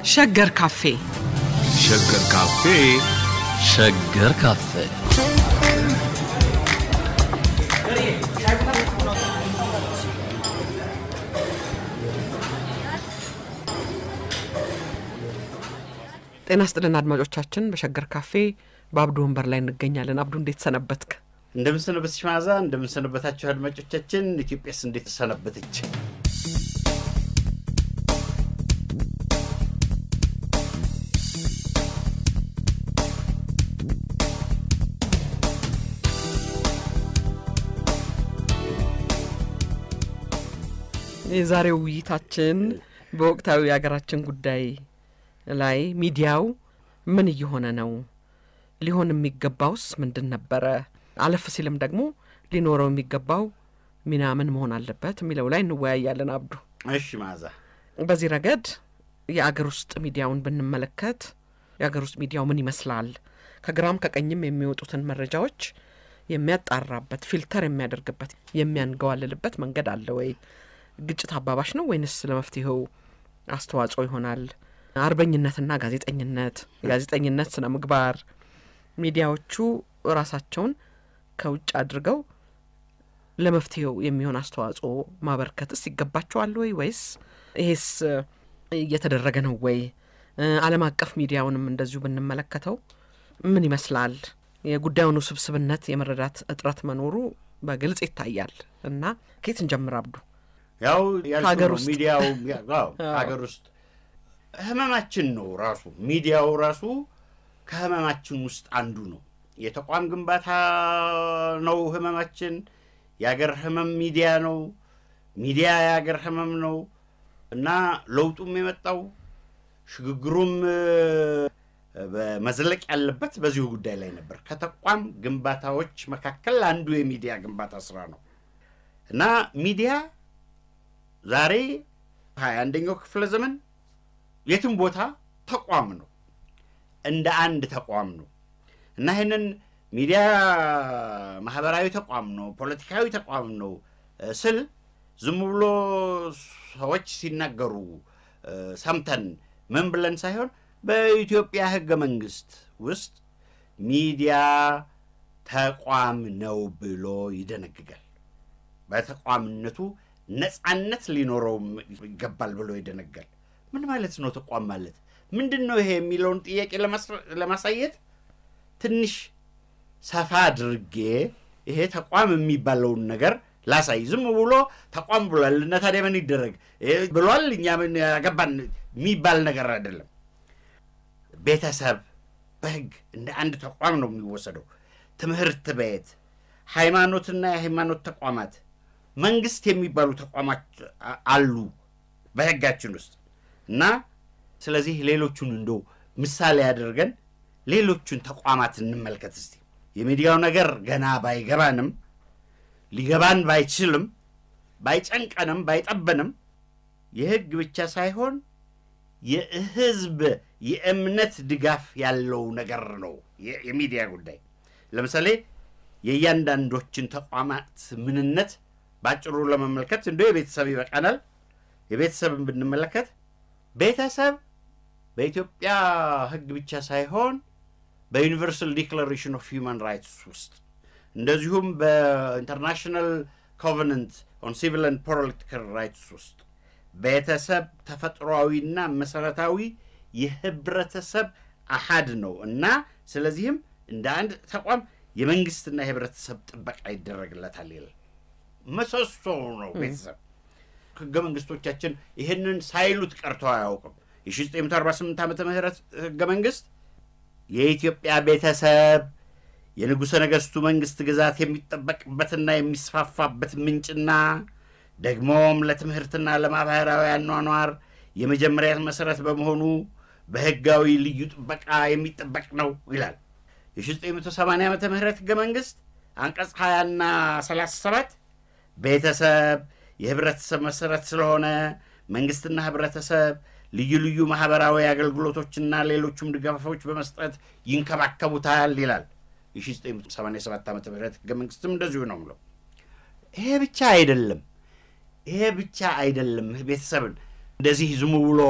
ሸገር ካፌ ሸገር ካፌ ሸገር ካፌ ጤና ስጥልን አድማጮቻችን። በሸገር ካፌ በአብዱ ወንበር ላይ እንገኛለን። አብዱ እንዴት ሰነበትክ? እንደምንሰነበትሽ መዓዛ፣ እንደምንሰነበታችሁ አድማጮቻችን። ኢትዮጵያስ እንዴት ሰነበተች? የዛሬው ውይይታችን በወቅታዊ የሀገራችን ጉዳይ ላይ ሚዲያው ምን እየሆነ ነው? ሊሆን የሚገባውስ ምንድን ነበረ? አለፍ ሲልም ደግሞ ሊኖረው የሚገባው ሚና ምን መሆን አለበት የሚለው ላይ እንወያያለን። አብዱ፣ እሺ መዓዛ፣ በዚህ ረገድ የአገር ውስጥ ሚዲያውን ብንመለከት የአገር ውስጥ ሚዲያው ምን ይመስላል? ከግራም ከቀኝም የሚወጡትን መረጃዎች የሚያጣራበት ፊልተር የሚያደርግበት የሚያንገዋልልበት መንገድ አለ ወይ? ግጭት አባባሽ ነው ወይንስ ለመፍትሄው አስተዋጽኦ ይሆናል? አርበኝነትና ጋዜጠኝነት፣ የጋዜጠኝነት ስነ ምግባር ሚዲያዎቹ ራሳቸውን ከውጭ አድርገው ለመፍትሄው የሚሆን አስተዋጽኦ ማበርከትስ ይገባቸዋል ወይ ወይስ ይሄስ እየተደረገ ነው ወይ? ዓለም አቀፍ ሚዲያውንም እንደዚሁ ብንመለከተው ምን ይመስላል? የጉዳዩን ውስብስብነት የመረዳት እጥረት መኖሩ በግልጽ ይታያል እና ከየት እንጀምር አብዱ? ያው ከሀገር ያልኩህ ነው ውስጥ ሚዲያው ያው ሀገር ውስጥ ህመማችን ነው ራሱ ሚዲያው ራሱ ከህመማችን ውስጥ አንዱ ነው። የተቋም ግንባታ ነው ህመማችን። የአገር ህመም ሚዲያ ነው። ሚዲያ የአገር ህመም ነው እና ለውጡም የመጣው ሽግግሩም እ፣ በመዝለቅ ያለበት በዚሁ ጉዳይ ላይ ነበር። ከተቋም ግንባታዎች መካከል አንዱ የሚዲያ ግንባታ ስራ ነው እና ሚዲያ ዛሬ ሀያ አንደኛው ክፍለ ዘመን የትም ቦታ ተቋም ነው፣ እንደ አንድ ተቋም ነው እና ይህንን ሚዲያ ማህበራዊ ተቋም ነው፣ ፖለቲካዊ ተቋም ነው እ፣ ስል ዝም ብሎ ሰዎች ሲናገሩ እ፣ ሰምተን ምን ብለን ሳይሆን በኢትዮጵያ ህገ መንግስት ውስጥ ሚዲያ ተቋም ነው ብሎ ይደነግጋል። በተቋምነቱ ነጻነት ሊኖረው ይገባል ብሎ ይደነጋል። ምን ማለት ነው ተቋም ማለት ምንድን ነው ይሄ የሚለውን ጥያቄ ለማስረ- ለማሳየት ትንሽ ሰፋ አድርጌ ይሄ ተቋም የሚባለውን ነገር ላሳይ። ዝም ብሎ ተቋም ብሏል እና ታዲያ ምን ይደረግ ይሄ ብሏል እኛ ምን ያገባን የሚባል ነገር አይደለም። ቤተሰብ በህግ እንደ አንድ ተቋም ነው የሚወሰደው። ትምህርት ቤት፣ ሃይማኖትና የሃይማኖት ተቋማት፣ መንግስት የሚባሉ ተቋማት አ- አሉ በህጋችን ውስጥ እና ስለዚህ ሌሎቹን እንዶ ምሳሌ አድርገን ሌሎቹን ተቋማት እንመልከት እስቲ። የሚዲያው ነገር ገና ባይገባንም ሊገባን ባይችልም ባይጨንቀንም ባይጠበንም የህግ ብቻ ሳይሆን የህዝብ የእምነት ድጋፍ ያለው ነገር ነው የ- የሚዲያ ጉዳይ። ለምሳሌ የእያንዳንዶችን ተቋማት ምንነት በአጭሩ ለመመልከት እንደ የቤተሰብ ይበቃናል። የቤተሰብን ብንመለከት ቤተሰብ በኢትዮጵያ ህግ ብቻ ሳይሆን በዩኒቨርሳል ዲክላሬሽን ኦፍ ሂውማን ራይትስ ውስጥ እንደዚሁም በኢንተርናሽናል ኮቨነንት ኦን ሲቪል ኤንድ ፖለቲካል ራይትስ ውስጥ ቤተሰብ ተፈጥሯዊና መሰረታዊ የህብረተሰብ አሃድ ነው እና ስለዚህም እንደ አንድ ተቋም የመንግስትና የህብረተሰብ ጥበቃ ይደረግለታል ይላል። ምሰሶ ነው ቤተሰብ። ህገ መንግስቶቻችን ይህንን ሳይሉት ቀርተው አያውቅም። የ1948 ዓመተ ምህረት ህገ መንግስት የኢትዮጵያ ቤተሰብ የንጉሠ ነገሥቱ መንግስት ግዛት የሚጠበቅበትና የሚስፋፋበት ምንጭና ደግሞም ለትምህርትና ለማህበራዊ አኗኗር የመጀመሪያ መሰረት በመሆኑ በህጋዊ ልዩ ጥበቃ የሚጠበቅ ነው ይላል። የ1980 ዓመተ ምህረት ህገ መንግስት አንቀጽ 20ና 37 ቤተሰብ የህብረተሰብ መሰረት ስለሆነ መንግስትና ህብረተሰብ ልዩ ልዩ ማህበራዊ አገልግሎቶችና ሌሎቹም ድጋፎች በመስጠት ይንከባከቡታል ይላል። የ1987 ዓ ም ህገ መንግስትም እንደዚሁ ነው ብለው ይሄ ብቻ አይደለም። ይሄ ብቻ አይደለም። ቤተሰብን እንደዚህ ዝም ብሎ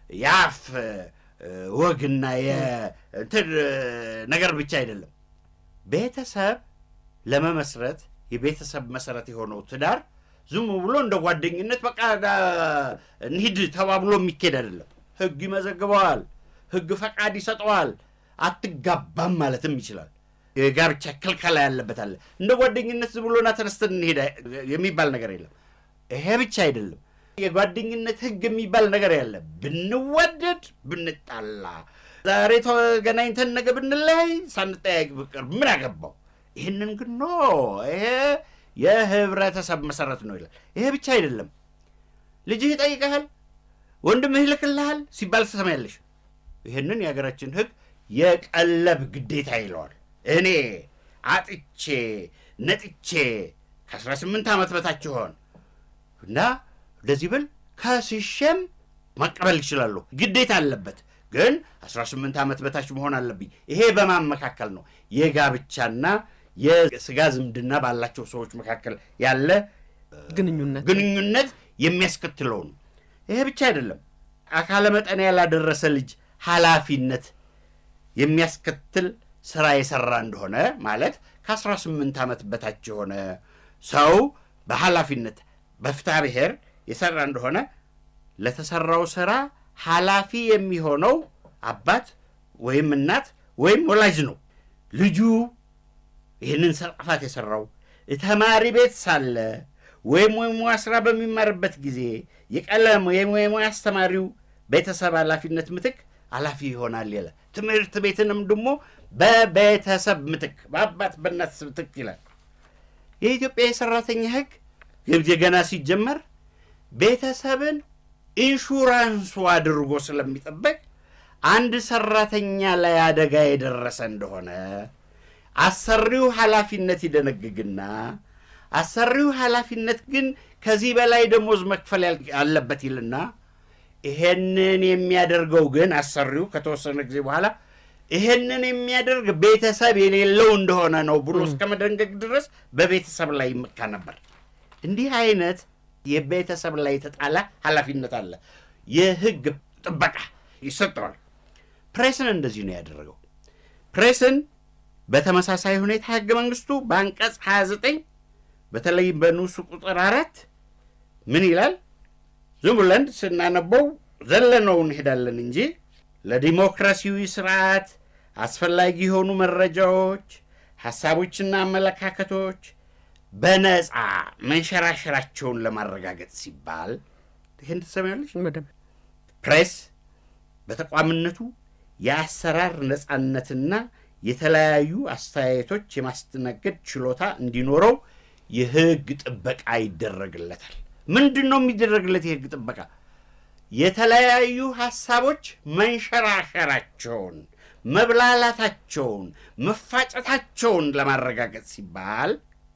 የአፍ እ፣ ወግና የእንትን እ፣ ነገር ብቻ አይደለም። ቤተሰብ ለመመስረት የቤተሰብ መሰረት የሆነው ትዳር ዝም ብሎ እንደ ጓደኝነት በቃ ዳ- እንሂድ ተባብሎ የሚኬድ አይደለም። ሕግ ይመዘግበዋል። ሕግ ፈቃድ ይሰጠዋል። አትጋባም ማለትም ይችላል። የጋብቻ ክልከላ ያለበት አለ። እንደ ጓደኝነት ዝም ብሎና ተነስተን እንሄድ የሚባል ነገር የለም። ይሄ ብቻ አይደለም። የጓደኝነት ሕግ የሚባል ነገር ያለ ብንዋደድ ብንጣላ፣ ዛሬ ተገናኝተን ነገ ብንለያይ ሳንጠያየቅ ብቀር ምን አገባው? ይህንን ግን ኖ ይሄ የህብረተሰብ መሰረት ነው ይላል። ይሄ ብቻ አይደለም። ልጅህ ይጠይቀሃል፣ ወንድምህ ይልክልሃል ሲባል ትሰማያለሽ። ይህንን የሀገራችን ህግ የቀለብ ግዴታ ይለዋል። እኔ አጥቼ ነጥቼ ከ18 ዓመት በታች ሆን እና እንደዚህ ብል ከስሸም መቀበል ይችላለሁ። ግዴታ አለበት ግን 18 ዓመት በታች መሆን አለብኝ። ይሄ በማን መካከል ነው? የጋብቻና የስጋ ዝምድና ባላቸው ሰዎች መካከል ያለ ግንኙነት ግንኙነት የሚያስከትለው ነው። ይሄ ብቻ አይደለም። አካለ መጠን ያላደረሰ ልጅ ኃላፊነት የሚያስከትል ስራ የሰራ እንደሆነ ማለት ከ18 ዓመት በታች የሆነ ሰው በኃላፊነት በፍትሐ ብሔር የሰራ እንደሆነ ለተሰራው ስራ ኃላፊ የሚሆነው አባት ወይም እናት ወይም ወላጅ ነው። ልጁ ይህንን ጥፋት የሰራው ተማሪ ቤት ሳለ ወይም የሙያ ስራ በሚማርበት ጊዜ የቀለም ወይም የሙያ አስተማሪው ቤተሰብ ኃላፊነት ምትክ ኃላፊ ይሆናል ይላል። ትምህርት ቤትንም ደግሞ በቤተሰብ ምትክ በአባት በእናት ምትክ ይላል። የኢትዮጵያ የሰራተኛ ሕግ ገና ሲጀመር ቤተሰብን ኢንሹራንሱ አድርጎ ስለሚጠበቅ አንድ ሰራተኛ ላይ አደጋ የደረሰ እንደሆነ አሰሪው ኃላፊነት ይደነግግና አሰሪው ኃላፊነት ግን ከዚህ በላይ ደሞዝ መክፈል ያል- አለበት ይልና ይሄንን የሚያደርገው ግን አሰሪው ከተወሰነ ጊዜ በኋላ ይሄንን የሚያደርግ ቤተሰብ የሌለው እንደሆነ ነው ብሎ እስከ መደንገግ ድረስ በቤተሰብ ላይ ይመካ ነበር። እንዲህ አይነት የቤተሰብ ላይ የተጣለ ኃላፊነት አለ። የህግ ጥበቃ ይሰጠዋል። ፕሬስን እንደዚህ ነው ያደረገው። ፕሬስን በተመሳሳይ ሁኔታ ህገ መንግስቱ በአንቀጽ 29 በተለይም በንዑስ ቁጥር አራት ምን ይላል? ዝም ብለን ስናነበው ዘለነው እንሄዳለን እንጂ ለዲሞክራሲያዊ ስርዓት አስፈላጊ የሆኑ መረጃዎች፣ ሐሳቦችና አመለካከቶች በነፃ መንሸራሸራቸውን ለማረጋገጥ ሲባል ይህን ትሰሚያለሽ። በደንብ ፕሬስ በተቋምነቱ የአሰራር ነፃነትና የተለያዩ አስተያየቶች የማስተናገድ ችሎታ እንዲኖረው የህግ ጥበቃ ይደረግለታል። ምንድን ነው የሚደረግለት የህግ ጥበቃ? የተለያዩ ሀሳቦች መንሸራሸራቸውን፣ መብላላታቸውን፣ መፋጨታቸውን ለማረጋገጥ ሲባል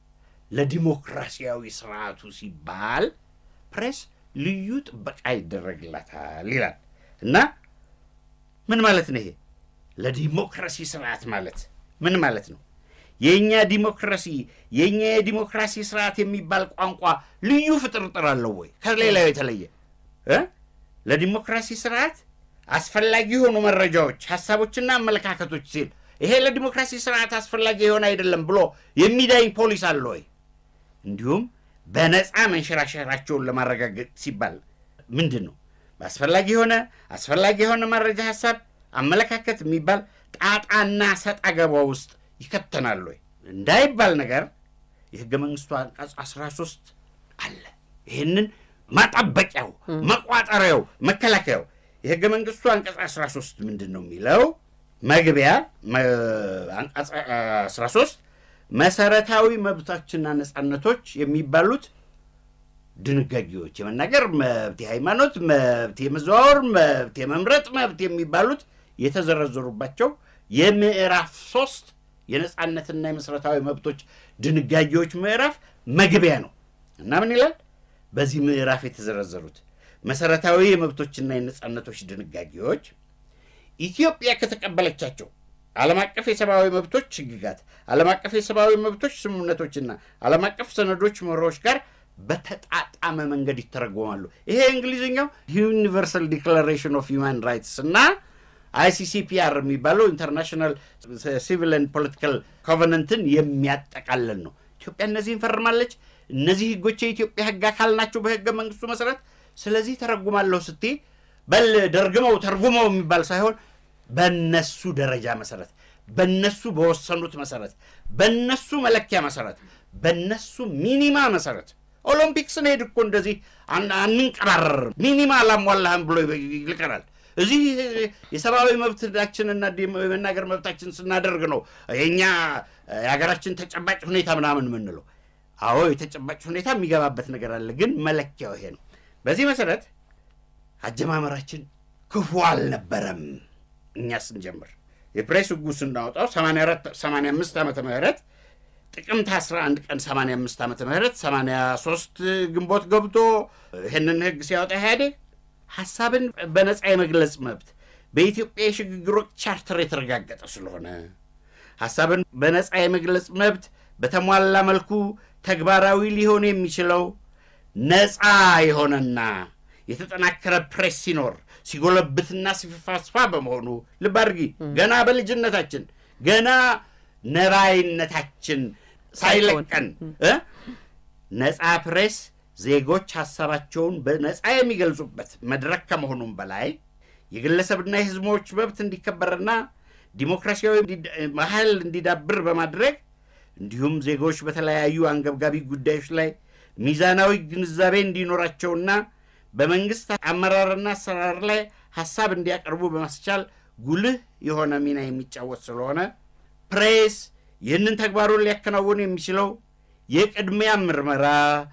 ለዲሞክራሲያዊ ስርዓቱ ሲባል ፕሬስ ልዩ ጥበቃ ይደረግላታል ይላል እና ምን ማለት ነው ይሄ? ለዲሞክራሲ ስርዓት ማለት ምን ማለት ነው? የእኛ ዲሞክራሲ የእኛ የዲሞክራሲ ስርዓት የሚባል ቋንቋ ልዩ ፍጥርጥር አለው ወይ ከሌላው የተለየ እ? ለዲሞክራሲ ስርዓት አስፈላጊ የሆኑ መረጃዎች፣ ሀሳቦችና አመለካከቶች ሲል ይሄ ለዲሞክራሲ ስርዓት አስፈላጊ የሆነ አይደለም ብሎ የሚዳኝ ፖሊስ አለ ወይ? እንዲሁም በነፃ መንሸራሸራቸውን ለማረጋገጥ ሲባል ምንድን ነው በአስፈላጊ የሆነ አስፈላጊ የሆነ መረጃ፣ ሀሳብ፣ አመለካከት የሚባል ጣጣና ሰጥ አገባ ውስጥ ይከተናል ወይ እንዳይባል ነገር የህገ መንግስቱ አንቀጽ 13 አለ። ይህንን ማጣበቂያው፣ መቋጠሪያው፣ መከላከያው የህገ መንግስቱ አንቀጽ 13 ምንድን ነው የሚለው? መግቢያ መ- አንቀጽ 13 መሰረታዊ መብቶችና ነጻነቶች የሚባሉት ድንጋጌዎች የመናገር መብት፣ የሃይማኖት መብት፣ የመዘዋወር መብት፣ የመምረጥ መብት የሚባሉት የተዘረዘሩባቸው የምዕራፍ ሶስት የነጻነትና የመሰረታዊ መብቶች ድንጋጌዎች ምዕራፍ መግቢያ ነው እና ምን ይላል? በዚህ ምዕራፍ የተዘረዘሩት መሰረታዊ የመብቶችና የነጻነቶች ድንጋጌዎች ኢትዮጵያ ከተቀበለቻቸው ዓለም አቀፍ የሰብአዊ መብቶች ህግጋት፣ ዓለም አቀፍ የሰብአዊ መብቶች ስምምነቶችና ዓለም አቀፍ ሰነዶች መርሆች ጋር በተጣጣመ መንገድ ይተረጎማሉ። ይሄ እንግሊዝኛው ዩኒቨርሳል ዲክላሬሽን ኦፍ ሂውማን ራይትስ እና አይሲሲፒአር የሚባለው ኢንተርናሽናል ሲቪል ኤንድ ፖለቲካል ኮቨነንትን የሚያጠቃልል ነው። ኢትዮጵያ እነዚህን ፈርማለች። እነዚህ ህጎች የኢትዮጵያ ህግ አካል ናቸው በህገ መንግስቱ መሰረት። ስለዚህ ተረጉማለሁ ስትይ በል ደርግመው ተርጉመው የሚባል ሳይሆን በነሱ ደረጃ መሰረት፣ በነሱ በወሰኑት መሰረት፣ በነሱ መለኪያ መሰረት፣ በነሱ ሚኒማ መሰረት ኦሎምፒክስን ሄድ እኮ እንደዚህ አን- አንንቀባረርም። ሚኒማ አላሟላህም ብሎ ይልቀናል። እዚህ የሰብአዊ መብታችንና ዲሞ- የመናገር መብታችን ስናደርግ ነው የእኛ የሀገራችን ተጨባጭ ሁኔታ ምናምን የምንለው። አዎ የተጨባጭ ሁኔታ የሚገባበት ነገር አለ፣ ግን መለኪያው ይሄ ነው። በዚህ መሰረት አጀማመራችን ክፉ አልነበረም። እኛ ስንጀምር የፕሬስ ህጉ ስናወጣው 84 85 ዓመተ ምህረት ጥቅምት 11 ቀን 85 ዓመተ ምህረት 83 ግንቦት ገብቶ ይህንን ህግ ሲያወጣ ኢህአዴግ ሀሳብን በነፃ የመግለጽ መብት በኢትዮጵያ የሽግግር ወቅት ቻርተር የተረጋገጠ ስለሆነ ሀሳብን በነፃ የመግለጽ መብት በተሟላ መልኩ ተግባራዊ ሊሆን የሚችለው ነፃ የሆነና የተጠናከረ ፕሬስ ሲኖር ሲጎለብትና ሲፋስፋ በመሆኑ ልብ አድርጊ፣ ገና በልጅነታችን ገና ነባይነታችን ሳይለቀን እ ነፃ ፕሬስ ዜጎች ሀሳባቸውን በነፃ የሚገልጹበት መድረክ ከመሆኑም በላይ የግለሰብና የህዝቦች መብት እንዲከበርና ዲሞክራሲያዊ እንዲ- ባህል እንዲዳብር በማድረግ እንዲሁም ዜጎች በተለያዩ አንገብጋቢ ጉዳዮች ላይ ሚዛናዊ ግንዛቤ እንዲኖራቸውና በመንግስት አመራርና አሰራር ላይ ሀሳብ እንዲያቀርቡ በማስቻል ጉልህ የሆነ ሚና የሚጫወት ስለሆነ ፕሬስ ይህንን ተግባሩን ሊያከናውን የሚችለው የቅድሚያ ምርመራ፣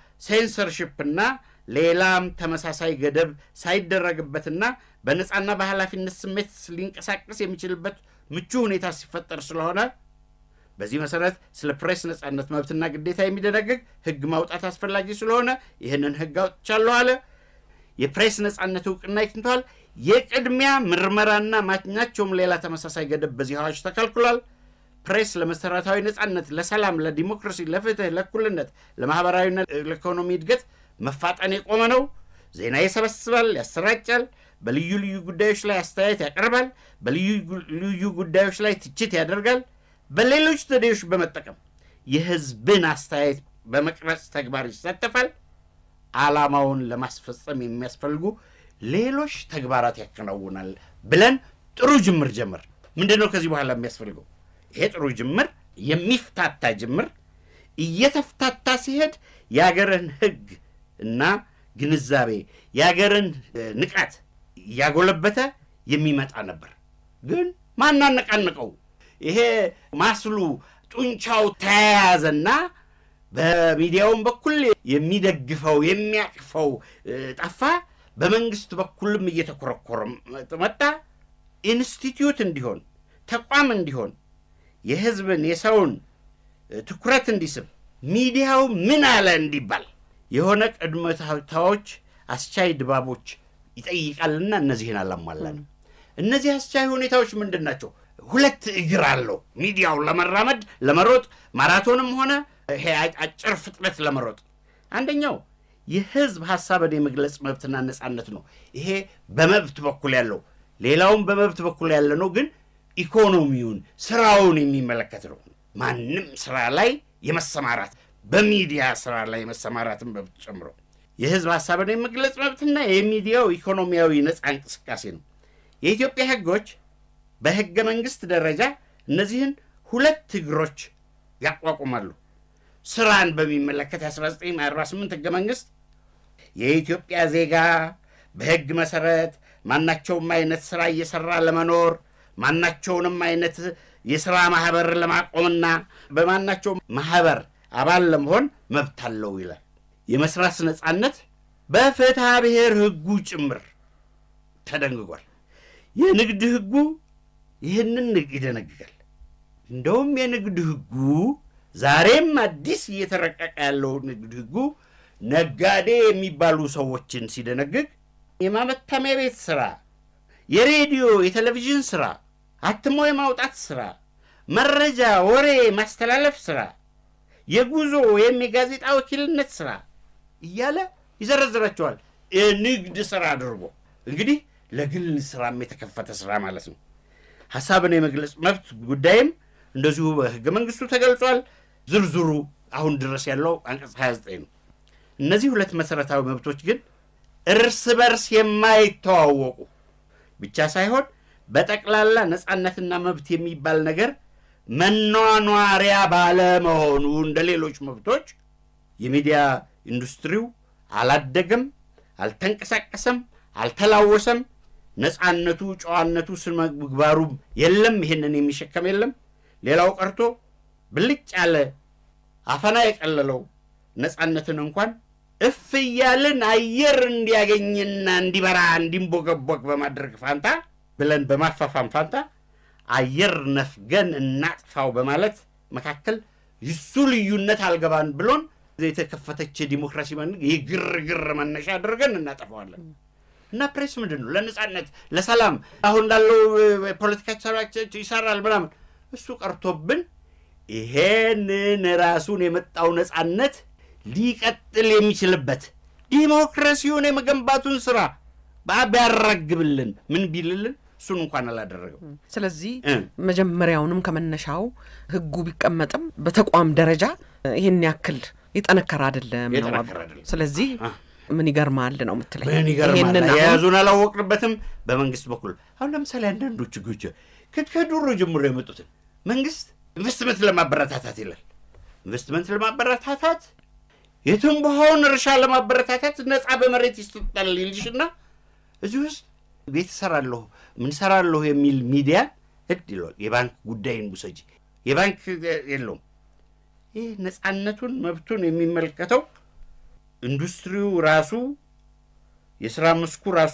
ሴንሰርሽፕና ሌላም ተመሳሳይ ገደብ ሳይደረግበትና በነፃና በኃላፊነት ስሜት ሊንቀሳቀስ የሚችልበት ምቹ ሁኔታ ሲፈጠር ስለሆነ በዚህ መሰረት ስለ ፕሬስ ነፃነት መብትና ግዴታ የሚደነግግ ህግ ማውጣት አስፈላጊ ስለሆነ ይህንን ህግ አውጥቻለሁ አለ። የፕሬስ ነፃነት እውቅና ይትንተዋል። የቅድሚያ ምርመራና ማናቸውም ሌላ ተመሳሳይ ገደብ በዚህ አዋጅ ተከልክሏል። ፕሬስ ለመሰረታዊ ነፃነት፣ ለሰላም፣ ለዲሞክራሲ፣ ለፍትህ፣ ለእኩልነት፣ ለማህበራዊና ለኢኮኖሚ እድገት መፋጠን የቆመ ነው። ዜና ይሰበስባል፣ ያሰራጫል፣ በልዩ ልዩ ጉዳዮች ላይ አስተያየት ያቀርባል፣ በልዩ ልዩ ጉዳዮች ላይ ትችት ያደርጋል። በሌሎች ዘዴዎች በመጠቀም የህዝብን አስተያየት በመቅረጽ ተግባር ይሳተፋል። ዓላማውን ለማስፈጸም የሚያስፈልጉ ሌሎች ተግባራት ያከናውናል ብለን ጥሩ ጅምር ጀምር። ምንድን ነው ከዚህ በኋላ የሚያስፈልገው? ይሄ ጥሩ ጅምር የሚፍታታ ጅምር እየተፍታታ ሲሄድ የአገርን ህግ እና ግንዛቤ የአገርን እ፣ ንቃት እያጎለበተ የሚመጣ ነበር። ግን ማናነቃንቀው ይሄ ማስሉ ጡንቻው ተያያዘና በሚዲያውም በኩል የሚደግፈው የሚያቅፈው እ፣ ጠፋ። በመንግስት በኩልም እየተኮረኮረ መጣ። ኢንስቲትዩት እንዲሆን ተቋም እንዲሆን የህዝብን የሰውን እ፣ ትኩረት እንዲስብ ሚዲያው ምን አለ እንዲባል የሆነ ቅድመ ሁኔታዎች አስቻይ ድባቦች ይጠይቃልና እነዚህን አላሟላንም። እነዚህ አስቻይ ሁኔታዎች ምንድን ናቸው? ሁለት እግር አለው ሚዲያው ለመራመድ ለመሮጥ ማራቶንም ሆነ ይሄ አጭር ፍጥነት ለመሮጥ አንደኛው የህዝብ ሀሳብን የመግለጽ መብትና ነፃነት ነው። ይሄ በመብት በኩል ያለው ሌላውም በመብት በኩል ያለ ነው፣ ግን ኢኮኖሚውን ስራውን የሚመለከት ነው። ማንም ስራ ላይ የመሰማራት በሚዲያ ስራ ላይ የመሰማራትን መብት ጨምሮ የህዝብ ሀሳብን የመግለጽ መብትና የሚዲያው ኢኮኖሚያዊ ነፃ እንቅስቃሴ ነው። የኢትዮጵያ ህጎች በህገ መንግስት ደረጃ እነዚህን ሁለት እግሮች ያቋቁማሉ። ስራን በሚመለከት የ1948 ህገ መንግስት የኢትዮጵያ ዜጋ በህግ መሰረት ማናቸውም አይነት ስራ እየሰራ ለመኖር ማናቸውንም አይነት የስራ ማህበር ለማቆምና በማናቸውም ማህበር አባል ለመሆን መብት አለው ይላል። የመስራት ነፃነት በፍትሐ ብሔር ህጉ ጭምር ተደንግጓል። የንግድ ህጉ ይህንን ይደነግጋል። እንደውም የንግድ ህጉ ዛሬም አዲስ እየተረቀቀ ያለው ንግድ ህጉ ነጋዴ የሚባሉ ሰዎችን ሲደነግግ የማመታሚያ ቤት ስራ፣ የሬዲዮ የቴሌቪዥን ስራ፣ አትሞ የማውጣት ስራ፣ መረጃ ወሬ ማስተላለፍ ስራ፣ የጉዞ ወይም የጋዜጣ ወኪልነት ስራ እያለ ይዘረዝራቸዋል። የንግድ ስራ አድርጎ እንግዲህ ለግል ስራም የተከፈተ ስራ ማለት ነው። ሀሳብን የመግለጽ መብት ጉዳይም እንደዚሁ በህገ መንግስቱ ተገልጿል። ዝርዝሩ አሁን ድረስ ያለው አንቀጽ 29 ነው። እነዚህ ሁለት መሰረታዊ መብቶች ግን እርስ በርስ የማይተዋወቁ ብቻ ሳይሆን በጠቅላላ ነፃነትና መብት የሚባል ነገር መኗኗሪያ ባለመሆኑ እንደ ሌሎች መብቶች የሚዲያ ኢንዱስትሪው አላደገም፣ አልተንቀሳቀሰም፣ አልተላወሰም። ነፃነቱ፣ ጨዋነቱ፣ ስነ ምግባሩም የለም። ይሄንን የሚሸከም የለም። ሌላው ቀርቶ ብልጭ ያለ አፈና የቀለለው ነፃነትን እንኳን እፍ እያልን አየር እንዲያገኝና እንዲበራ እንዲንቦገቦግ በማድረግ ፋንታ ብለን በማፋፋም ፋንታ አየር ነፍገን እናጥፋው በማለት መካከል ይሱ ልዩነት አልገባን ብሎን የተከፈተች ዲሞክራሲ የግርግር መነሻ አድርገን እናጠፋዋለን። እና ፕሬስ ምንድን ነው? ለነፃነት ለሰላም አሁን ላለው ፖለቲካ ሰራቸው ይሰራል ምናምን እሱ ቀርቶብን ይሄንን ራሱን የመጣው ነፃነት ሊቀጥል የሚችልበት ዲሞክራሲውን የመገንባቱን ስራ ቢያራግብልን ምን ቢልልን እሱን እንኳን አላደረገም። ስለዚህ እ መጀመሪያውንም ከመነሻው ህጉ ቢቀመጥም በተቋም ደረጃ ይህን ያክል የጠነከረ አይደለም ነው የጠነከረ አሉ። አይደለም። ስለዚህ አ። ምን ይገርማል ነው የምትለኝ? ምን ይገርማል። ይሄንን አሁን የያዙን አላወቅንበትም። በመንግስት በኩል አሁን ለምሳሌ አንዳንዶቹ ህጎች ከ- ከድሮ ጀምሮ የመጡትን መንግስት ኢንቨስትመንት ለማበረታታት ይላል። ኢንቨስትመንት ለማበረታታት የትንባሆውን እርሻ ለማበረታታት ነፃ በመሬት ይሰጣል ይልሽና እዚህ ውስጥ ቤት እሰራለሁ ምን እሰራለሁ የሚል ሚዲያ ህድ ይለዋል። የባንክ ጉዳይን ውሰጂ። የባንክ የለውም። ይህ ነፃነቱን መብቱን የሚመለከተው ኢንዱስትሪው ራሱ የስራ መስኩ ራሱ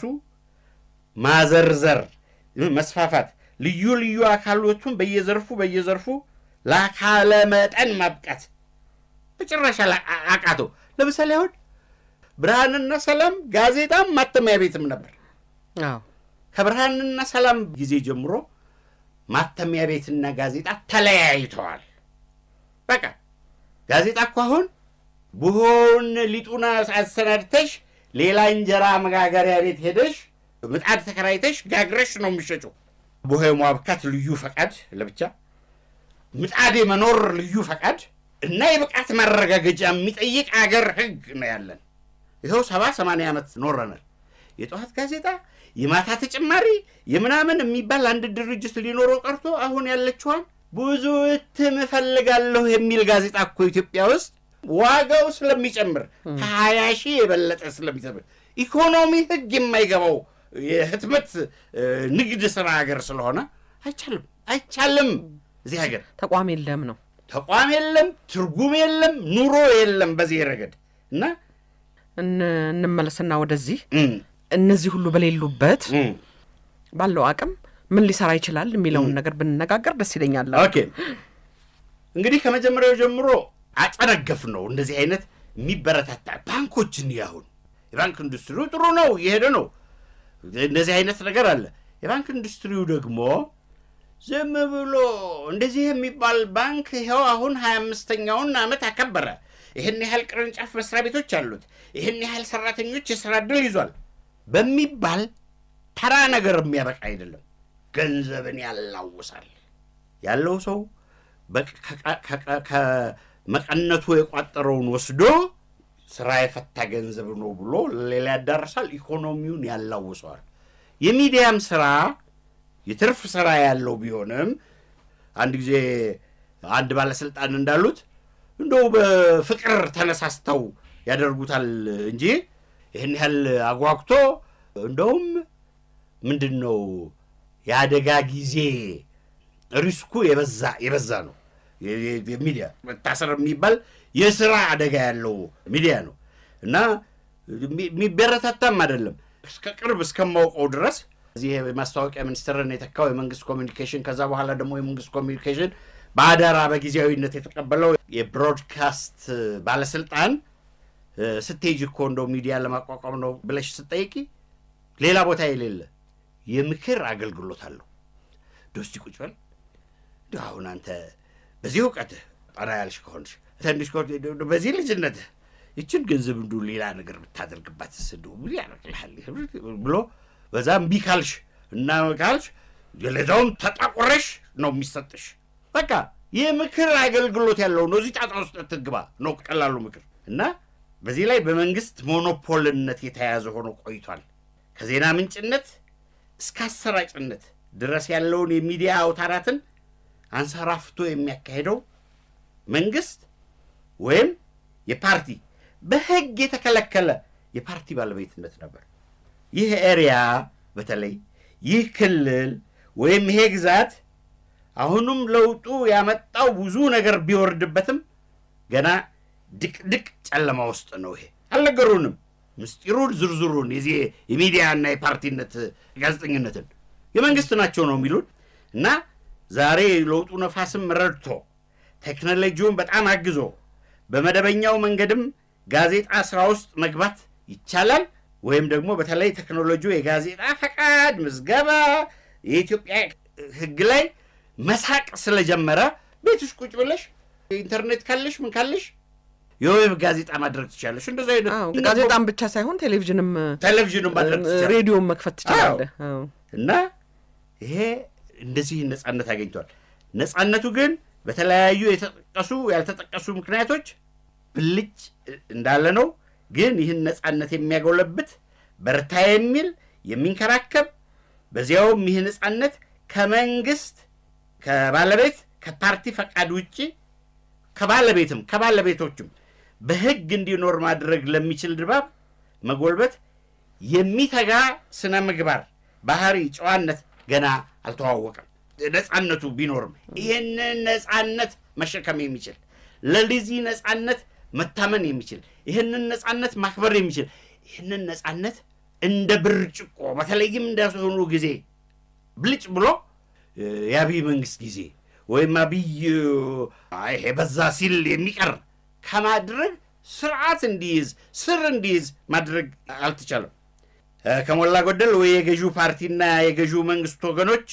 ማዘርዘር፣ መስፋፋት፣ ልዩ ልዩ አካሎቱን በየዘርፉ በየዘርፉ ለአካለ መጠን ማብቃት በጭራሽ አላ- አ- አቃተው። ለምሳሌ አሁን ብርሃንና ሰላም ጋዜጣም ማተሚያ ቤትም ነበር። አዎ ከብርሃንና ሰላም ጊዜ ጀምሮ ማተሚያ ቤትና ጋዜጣ ተለያይተዋል። በቃ ጋዜጣ እኮ አሁን ቡሆውን ሊጡን አሰናድተሽ ሌላ እንጀራ መጋገሪያ ቤት ሄደሽ ምጣድ ተከራይተሽ ጋግረሽ ነው የሚሸጨው። ቡሆ የማብካት ልዩ ፈቃድ ለብቻ፣ ምጣድ የመኖር ልዩ ፈቃድ እና የብቃት ማረጋገጫ የሚጠይቅ አገር ህግ ነው ያለን። ይኸው ሰባ ሰማንያ ዓመት ኖረናል። የጠዋት ጋዜጣ የማታ ተጨማሪ የምናምን የሚባል አንድ ድርጅት ሊኖረው ቀርቶ አሁን ያለችዋን ብዙ እትም እፈልጋለሁ የሚል ጋዜጣ እኮ ኢትዮጵያ ውስጥ ዋጋው ስለሚጨምር ከሀያ ሺህ የበለጠ ስለሚጨምር ኢኮኖሚ ህግ የማይገባው የህትመት እ፣ ንግድ ስራ ሀገር ስለሆነ አይቻልም አይቻልም። እዚህ ሀገር ተቋም የለም ነው ተቋም የለም፣ ትርጉም የለም፣ ኑሮ የለም በዚህ ረገድ እና እን- እንመለስና ወደዚህ እም፣ እነዚህ ሁሉ በሌሉበት እም፣ ባለው አቅም ምን ሊሰራ ይችላል የሚለውን ነገር ብንነጋገር ደስ ይለኛል። ኦኬ እንግዲህ ከመጀመሪያው ጀምሮ አጨነገፍ ነው እንደዚህ አይነት የሚበረታታ ባንኮችን ያሁን የባንክ ኢንዱስትሪው ጥሩ ነው እየሄደ ነው። እንደዚህ አይነት ነገር አለ። የባንክ ኢንዱስትሪው ደግሞ ዝም ብሎ እንደዚህ የሚባል ባንክ ይኸው አሁን ሀያ አምስተኛውን ዓመት አከበረ። ይህን ያህል ቅርንጫፍ መስሪያ ቤቶች አሉት፣ ይህን ያህል ሰራተኞች የስራ ዕድል ይዟል በሚባል ተራ ነገር የሚያበቃ አይደለም። ገንዘብን ያላውሳል። ያለው ሰው በቅ- ከቀ- ከቀ- ከመቀነቱ የቋጠረውን ወስዶ ስራ የፈታ ገንዘብ ነው ብሎ ሌላ ያዳርሳል። ኢኮኖሚውን ያላውሰዋል። የሚዲያም ስራ የትርፍ ስራ ያለው ቢሆንም አንድ ጊዜ አንድ ባለስልጣን እንዳሉት እንደው በፍቅር ተነሳስተው ያደርጉታል እንጂ ይህን ያህል አጓግቶ እንደውም ምንድን ነው የአደጋ ጊዜ ሪስኩ የበዛ የበዛ ነው። የ- የ- የሚዲያ መታሰር የሚባል የስራ አደጋ ያለው ሚዲያ ነው እና የሚ- የሚበረታታም አይደለም። እስከ ቅርብ እስከማውቀው ድረስ እዚህ የማስታወቂያ ሚኒስትርን የተካው የመንግስት ኮሚኒኬሽን ከዛ በኋላ ደግሞ የመንግስት ኮሚኒኬሽን በአደራ በጊዜያዊነት የተቀበለው የብሮድካስት ባለስልጣን እ፣ ስትሄጂ እኮ እንደው ሚዲያ ለማቋቋም ነው ብለሽ ስትጠይቂ ሌላ ቦታ የሌለ የምክር አገልግሎት አለው። ዶስቲ ቁጭ በል እንደው አሁን አንተ በዚህ እውቀትህ ጠና ያልሽ ከሆንሽ ትንሽ ከሆንሽ እንደው በዚህ ልጅነትህ ይችን ገንዘብ እንዱ ሌላ ነገር ብታደርግባት ስዱ ምን ያደርግልሃል ብሎ በዛ እምቢ ካልሽ እና ካልሽ ለዛውም ተጣቆረሽ ነው የሚሰጥሽ። በቃ ይህ ምክር አገልግሎት ያለው ነው። እዚህ ጣጣ ውስጥ ትግባ ነው ቀላሉ ምክር እና በዚህ ላይ በመንግስት ሞኖፖልነት የተያዘ ሆኖ ቆይቷል። ከዜና ምንጭነት እስከ አሰራጭነት ድረስ ያለውን የሚዲያ አውታራትን አንሰራፍቶ የሚያካሄደው መንግስት ወይም የፓርቲ በህግ የተከለከለ የፓርቲ ባለቤትነት ነበር። ይህ ኤሪያ በተለይ ይህ ክልል ወይም ይሄ ግዛት አሁንም ለውጡ ያመጣው ብዙ ነገር ቢወርድበትም ገና ድቅድቅ ጨለማ ውስጥ ነው። ይሄ አልነገሩንም። ምስጢሩን ዝርዝሩን የዚህ የሚዲያና የፓርቲነት ጋዜጠኝነትን የመንግስት ናቸው ነው የሚሉን እና ዛሬ ለውጡ ነፋስም ረድቶ ቴክኖሎጂውን በጣም አግዞ በመደበኛው መንገድም ጋዜጣ ስራ ውስጥ መግባት ይቻላል። ወይም ደግሞ በተለይ ቴክኖሎጂው የጋዜጣ ፈቃድ ምዝገባ የኢትዮጵያ ሕግ ላይ መሳቅ ስለጀመረ ቤትሽ ቁጭ ብለሽ ኢንተርኔት ካለሽ ምን ካለሽ የዌብ ጋዜጣ ማድረግ ትችላለሽ። እንደዚ አይነት አዎ፣ ጋዜጣም ብቻ ሳይሆን ቴሌቪዥንም ቴሌቪዥን ማድረግ ትችላለሽ። ሬዲዮም መክፈት ትችላለህ። አዎ። እና ይሄ እንደዚህ ነጻነት አገኝቷል። ነጻነቱ ግን በተለያዩ የተጠቀሱ ያልተጠቀሱ ምክንያቶች ብልጭ እንዳለ ነው። ግን ይህን ነጻነት የሚያጎለብት በርታ የሚል የሚንከራከብ በዚያውም ይህ ነጻነት ከመንግስት ከባለቤት ከፓርቲ ፈቃድ ውጭ ከባለቤትም ከባለቤቶችም በህግ እንዲኖር ማድረግ ለሚችል ድባብ መጎልበት የሚተጋ ስነ ምግባር፣ ባህሪ፣ ጨዋነት ገና አልተዋወቀም። ነጻነቱ ቢኖርም ይህንን ነጻነት መሸከም የሚችል ለዚህ ነጻነት መታመን የሚችል ይህንን ነጻነት ማክበር የሚችል ይህንን ነጻነት እንደ ብርጭቆ በተለይም እንደሆኑ ጊዜ ብልጭ ብሎ የአብይ መንግስት ጊዜ ወይም አብይ ይሄ በዛ ሲል የሚቀር ከማድረግ ስርዓት እንዲይዝ ስር እንዲይዝ ማድረግ አልተቻለም። ከሞላ ጎደል ወይ የገዢው ፓርቲና የገዢው መንግስት ወገኖች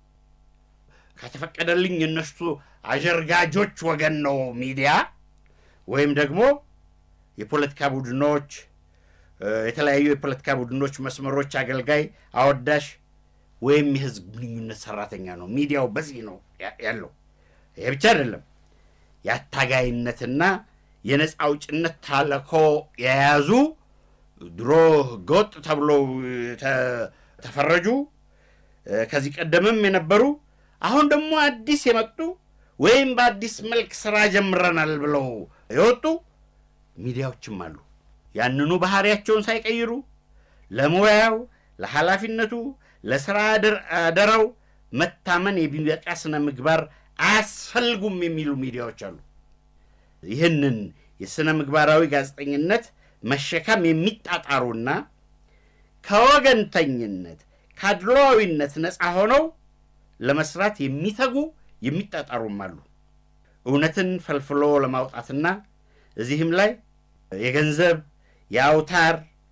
ከተፈቀደልኝ እነሱ አጀርጋጆች ወገን ነው ሚዲያ ወይም ደግሞ የፖለቲካ ቡድኖች የተለያዩ የፖለቲካ ቡድኖች መስመሮች አገልጋይ አወዳሽ ወይም የህዝብ ግንኙነት ሰራተኛ ነው። ሚዲያው በዚህ ነው ያለው። ይሄ ብቻ አይደለም። የአታጋይነትና የነፃ አውጭነት ተልዕኮ የያዙ ድሮ ህገወጥ ተብለው ተፈረጁ ከዚህ ቀደምም የነበሩ አሁን ደግሞ አዲስ የመጡ ወይም በአዲስ መልክ ስራ ጀምረናል ብለው የወጡ ሚዲያዎችም አሉ። ያንኑ ባህሪያቸውን ሳይቀይሩ ለሙያው፣ ለኃላፊነቱ፣ ለስራ አደራው መታመን የሚበቃ ስነ ምግባር አያስፈልጉም የሚሉ ሚዲያዎች አሉ። ይህንን የሥነ ምግባራዊ ጋዜጠኝነት መሸከም የሚጣጣሩና ከወገንተኝነት ከአድሏዊነት ነፃ ሆነው ለመስራት የሚተጉ የሚጣጣሩም አሉ። እውነትን ፈልፍሎ ለማውጣትና እዚህም ላይ የገንዘብ የአውታር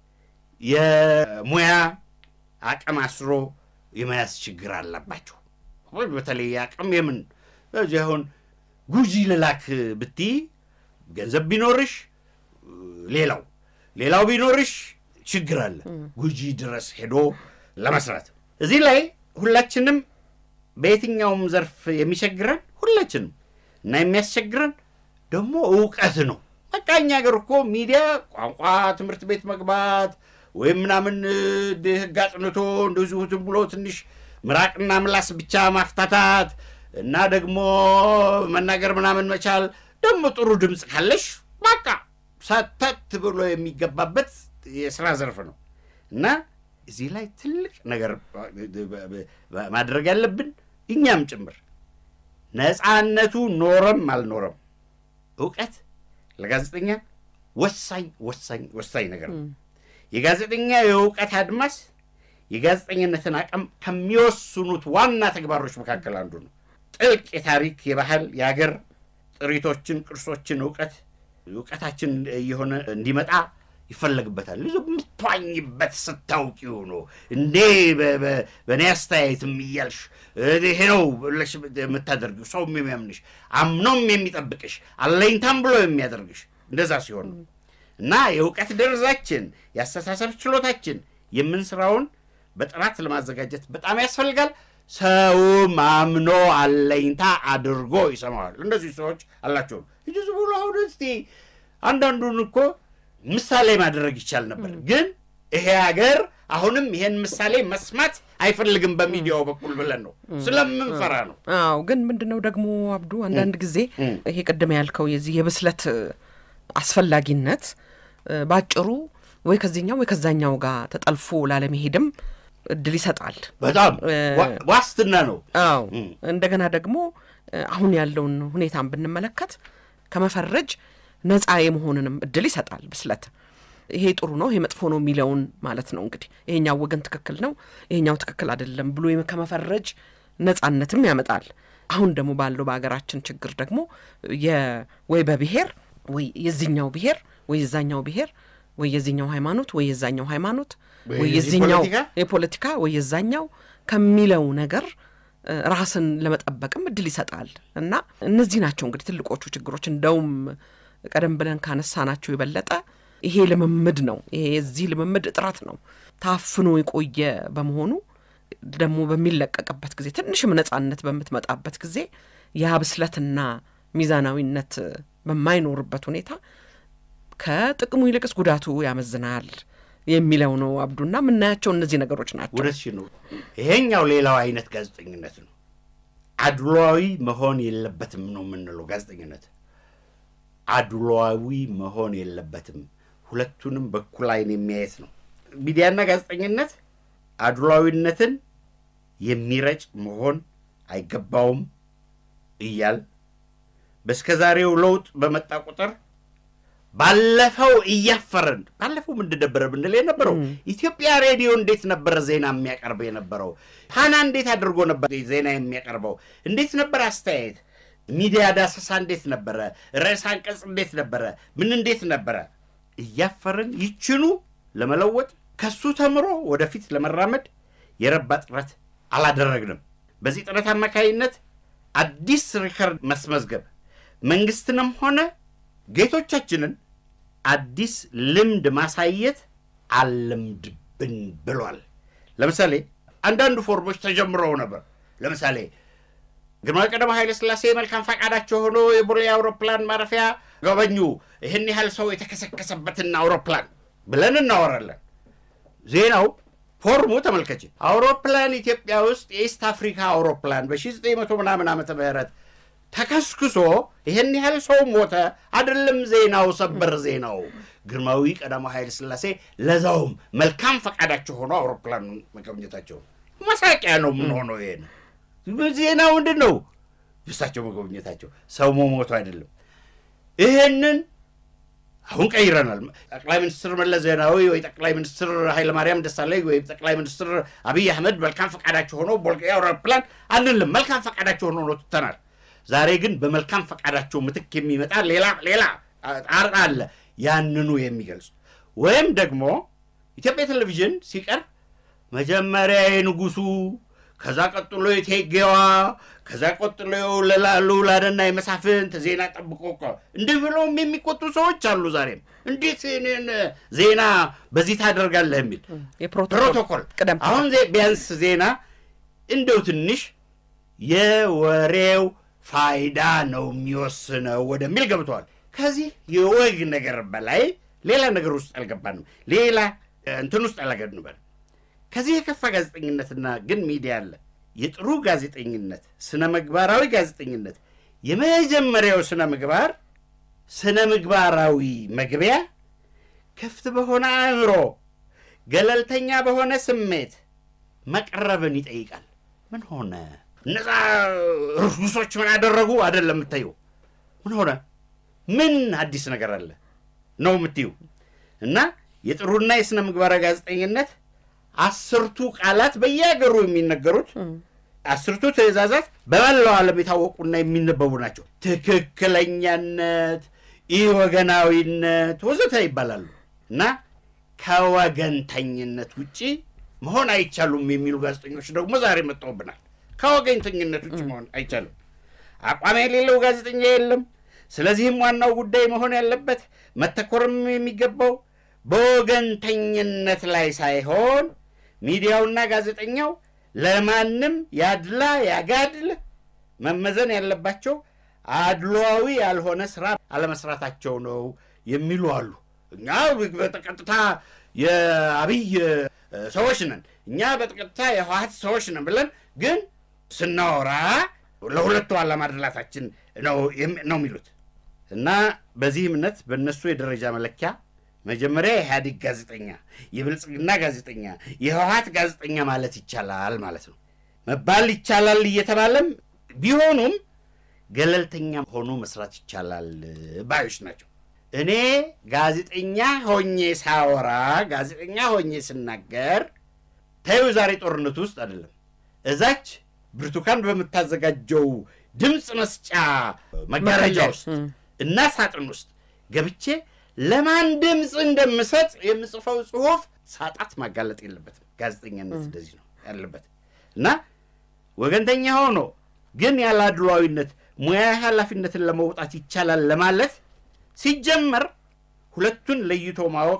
የሙያ አቅም አስሮ የመያዝ ችግር አለባቸው። በተለይ አቅም የምን እዚህ አሁን ጉጂ ልላክ ብትይ ገንዘብ ቢኖርሽ ሌላው ሌላው ቢኖርሽ ችግር አለ። ጉጂ ድረስ ሄዶ ለመስራት እዚህ ላይ ሁላችንም በየትኛውም ዘርፍ የሚቸግረን ሁላችንም እና የሚያስቸግረን ደግሞ እውቀት ነው። በቃ እኛ ሀገር እኮ ሚዲያ ቋንቋ ትምህርት ቤት መግባት ወይም ምናምን ህግ አጥንቶ እንደዚሁ ዝም ብሎ ትንሽ ምራቅና ምላስ ብቻ ማፍታታት እና ደግሞ መናገር ምናምን መቻል ደግሞ ጥሩ ድምፅ ካለሽ በቃ ሰተት ብሎ የሚገባበት የስራ ዘርፍ ነው እና እዚህ ላይ ትልቅ ነገር ማድረግ ያለብን እኛም ጭምር ነፃነቱ ኖረም አልኖረም እውቀት ለጋዜጠኛ ወሳኝ ወሳኝ ወሳኝ ነገር ነው። የጋዜጠኛ የእውቀት አድማስ የጋዜጠኝነትን አቅም ከሚወስኑት ዋና ተግባሮች መካከል አንዱ ነው። ጥልቅ የታሪክ የባህል፣ የሀገር ጥሪቶችን፣ ቅርሶችን እውቀት እውቀታችን እየሆነ እንዲመጣ ይፈለግበታል። ይዞ የምትዋኝበት ስታውቂው ነው እንዴ በእኔ አስተያየትም እያልሽ ይሄ ነው ብለሽ የምታደርጊው ሰው የሚያምንሽ አምኖም የሚጠብቅሽ አለኝታም ብሎ የሚያደርግሽ እንደዛ ሲሆን ነው እና የእውቀት ደረጃችን የአስተሳሰብ ችሎታችን የምንስራውን በጥራት ለማዘጋጀት በጣም ያስፈልጋል። ሰውም አምኖ አለኝታ አድርጎ ይሰማዋል። እንደዚህ ሰዎች አላቸው። እጅ ዝም ብሎ አሁን እስቲ አንዳንዱን እኮ ምሳሌ ማድረግ ይቻል ነበር፣ ግን ይሄ ሀገር አሁንም ይሄን ምሳሌ መስማት አይፈልግም በሚዲያው በኩል ብለን ነው ስለምንፈራ ነው። አዎ ግን ምንድን ነው ደግሞ አብዱ አንዳንድ ጊዜ ይሄ ቅድም ያልከው የዚህ የብስለት አስፈላጊነት ባጭሩ ወይ ከዚህኛው ወይ ከዛኛው ጋር ተጠልፎ ላለመሄድም እድል ይሰጣል። በጣም ዋስትና ነው። አዎ እንደገና ደግሞ አሁን ያለውን ሁኔታን ብንመለከት ከመፈረጅ ነፃ የመሆንንም እድል ይሰጣል ብስለት። ይሄ ጥሩ ነው፣ ይሄ መጥፎ ነው የሚለውን ማለት ነው እንግዲህ ይሄኛው ወገን ትክክል ነው፣ ይሄኛው ትክክል አይደለም ብሎ ከመፈረጅ ነፃነትም ያመጣል። አሁን ደግሞ ባለው በሀገራችን ችግር ደግሞ ወይ በብሔር ወይ የዚኛው ብሔር ወይ የዛኛው ብሔር ወይ የዚኛው ሃይማኖት ወይ የዛኛው ሃይማኖት ወይ የዚኛው የፖለቲካ ወይ የዛኛው ከሚለው ነገር ራስን ለመጠበቅም እድል ይሰጣል እና እነዚህ ናቸው እንግዲህ ትልቆቹ ችግሮች። እንደውም ቀደም ብለን ካነሳናቸው የበለጠ ይሄ ልምምድ ነው። ይሄ የዚህ ልምምድ እጥረት ነው። ታፍኖ የቆየ በመሆኑ ደግሞ በሚለቀቅበት ጊዜ ትንሽም ነጻነት በምትመጣበት ጊዜ ያ ብስለትና ሚዛናዊነት በማይኖርበት ሁኔታ ከጥቅሙ ይልቅስ ጉዳቱ ያመዝናል የሚለው ነው አብዱና የምናያቸው እነዚህ ነገሮች ናቸው። ወደሽ ነው። ይሄኛው ሌላው አይነት ጋዜጠኝነት ነው። አድሏዊ መሆን የለበትም ነው የምንለው ጋዜጠኝነት አድሏዊ መሆን የለበትም። ሁለቱንም በኩል አይን የሚያየት ነው። ሚዲያና ጋዜጠኝነት አድሏዊነትን የሚረጭ መሆን አይገባውም እያል በስከ ዛሬው ለውጥ በመጣ ቁጥር ባለፈው እያፈረን ባለፈው ምንድን ነበረ ብንል የነበረው ኢትዮጵያ ሬዲዮ እንዴት ነበረ ዜና የሚያቀርብ የነበረው? ፓና እንዴት አድርጎ ነበር ዜና የሚያቀርበው? እንዴት ነበር አስተያየት ሚዲያ ዳሰሳ እንዴት ነበረ? ርዕሰ አንቀጽ እንዴት ነበረ? ምን እንዴት ነበረ? እያፈርን ይችኑ ለመለወጥ ከሱ ተምሮ ወደፊት ለመራመድ የረባ ጥረት አላደረግንም። በዚህ ጥረት አማካይነት አዲስ ሪከርድ መስመዝገብ መንግስትንም ሆነ ጌቶቻችንን አዲስ ልምድ ማሳየት አለምድብን ብሏል። ለምሳሌ አንዳንዱ ፎርሞች ተጀምረው ነበር። ለምሳሌ ግርማዊ ቀዳማዊ ኃይለ ሥላሴ መልካም ፈቃዳቸው ሆኖ የቦሌ አውሮፕላን ማረፊያ ጎበኙ። ይህን ያህል ሰው የተከሰከሰበትን አውሮፕላን ብለን እናወራለን። ዜናው ፎርሙ ተመልከች። አውሮፕላን ኢትዮጵያ ውስጥ የኢስት አፍሪካ አውሮፕላን በ1900 ምናምን ዓመተ ምህረት ተከስክሶ ይህን ያህል ሰው ሞተ አይደለም ዜናው፣ ሰበር ዜናው ግርማዊ ቀዳማዊ ኃይለ ሥላሴ ለዛውም መልካም ፈቃዳቸው ሆኖ አውሮፕላን መጎብኘታቸው መሳቂያ ነው። ምን ሆነው ይሄ ነው ዜና ምንድን ነው? እሳቸው መጎብኘታቸው ሰው መሞቱ አይደለም። ይህንን አሁን ቀይረናል። ጠቅላይ ሚኒስትር መለስ ዜናዊ ወይ ጠቅላይ ሚኒስትር ኃይለማርያም ደሳለኝ ወይ ጠቅላይ ሚኒስትር አብይ አህመድ መልካም ፈቃዳቸው ሆኖ ቦሌ አውሮፕላን አንልም። መልካም ፈቃዳቸው ሆኖ ነው ትተናል። ዛሬ ግን በመልካም ፈቃዳቸው ምትክ የሚመጣ ሌላ ሌላ ጣር አለ ያንኑ የሚገልጹ ወይም ደግሞ ኢትዮጵያ ቴሌቪዥን ሲቀርብ መጀመሪያ የንጉሱ ከዛ ቀጥሎ የቴጌዋ ከዛ ቀጥሎ ልዑላንና የመሳፍንት ዜና ጠብቆ እኮ እንዲህ ብለውም የሚቆጡ ሰዎች አሉ። ዛሬም እንዴት እኔን ዜና በዚህ ታደርጋለህ የሚል ፕሮቶኮል ቅደም አሁን ቢያንስ ዜና እንደው ትንሽ የወሬው ፋይዳ ነው የሚወስነው ወደሚል ገብተዋል። ከዚህ የወግ ነገር በላይ ሌላ ነገር ውስጥ አልገባንም። ሌላ እንትን ውስጥ አላገድንበል ከዚህ የከፋ ጋዜጠኝነትና ግን ሚዲያ አለ። የጥሩ ጋዜጠኝነት ስነ ምግባራዊ ጋዜጠኝነት የመጀመሪያው ስነ ምግባር ስነ ምግባራዊ መግቢያ ክፍት በሆነ አእምሮ ገለልተኛ በሆነ ስሜት መቅረብን ይጠይቃል። ምን ሆነ እነዛ ርኩሶች ምን አደረጉ አይደለም የምታየው። ምን ሆነ ምን አዲስ ነገር አለ ነው የምትዩ እና የጥሩና የስነ ምግባራዊ ጋዜጠኝነት አስርቱ ቃላት በየሀገሩ የሚነገሩት አስርቱ ትእዛዛት በመላው ዓለም የታወቁና የሚነበቡ ናቸው። ትክክለኛነት፣ ኢወገናዊነት ወዘተ ይባላሉ እና ከወገንተኝነት ውጭ መሆን አይቻሉም የሚሉ ጋዜጠኞች ደግሞ ዛሬ መጥተውብናል። ከወገንተኝነት ውጭ መሆን አይቻልም። አቋም የሌለው ጋዜጠኛ የለም። ስለዚህም ዋናው ጉዳይ መሆን ያለበት መተኮርም የሚገባው በወገንተኝነት ላይ ሳይሆን ሚዲያውና ጋዜጠኛው ለማንም ያድላ ያጋድል መመዘን ያለባቸው አድሏዊ ያልሆነ ስራ አለመስራታቸው ነው የሚሉ አሉ። እኛ በቀጥታ የአብይ ሰዎች ነን፣ እኛ በቀጥታ የህወሓት ሰዎች ነን ብለን ግን ስናወራ ለሁለቱ አለማድላታችን ነው ነው የሚሉት እና በዚህ እምነት በእነሱ የደረጃ መለኪያ መጀመሪያ የኢህአዴግ ጋዜጠኛ፣ የብልጽግና ጋዜጠኛ፣ የህወሓት ጋዜጠኛ ማለት ይቻላል ማለት ነው መባል ይቻላል እየተባለም ቢሆኑም ገለልተኛ ሆኖ መስራት ይቻላል ባዮች ናቸው። እኔ ጋዜጠኛ ሆኜ ሳወራ ጋዜጠኛ ሆኜ ስናገር ተዩ ዛሬ ጦርነቱ ውስጥ አይደለም እዛች ብርቱካን በምታዘጋጀው ድምፅ መስጫ መጋረጃ ውስጥ እና ሳጥን ውስጥ ገብቼ ለማን ድምፅ እንደምሰጥ የምጽፈው ጽሁፍ ሳጣት ማጋለጥ የለበትም። ጋዜጠኛነት እንደዚህ ነው ያለበት እና ወገንተኛ ሆኖ ግን ያለ አድሏዊነት ሙያዊ ኃላፊነትን ለመውጣት ይቻላል ለማለት ሲጀመር ሁለቱን ለይቶ ማወቅ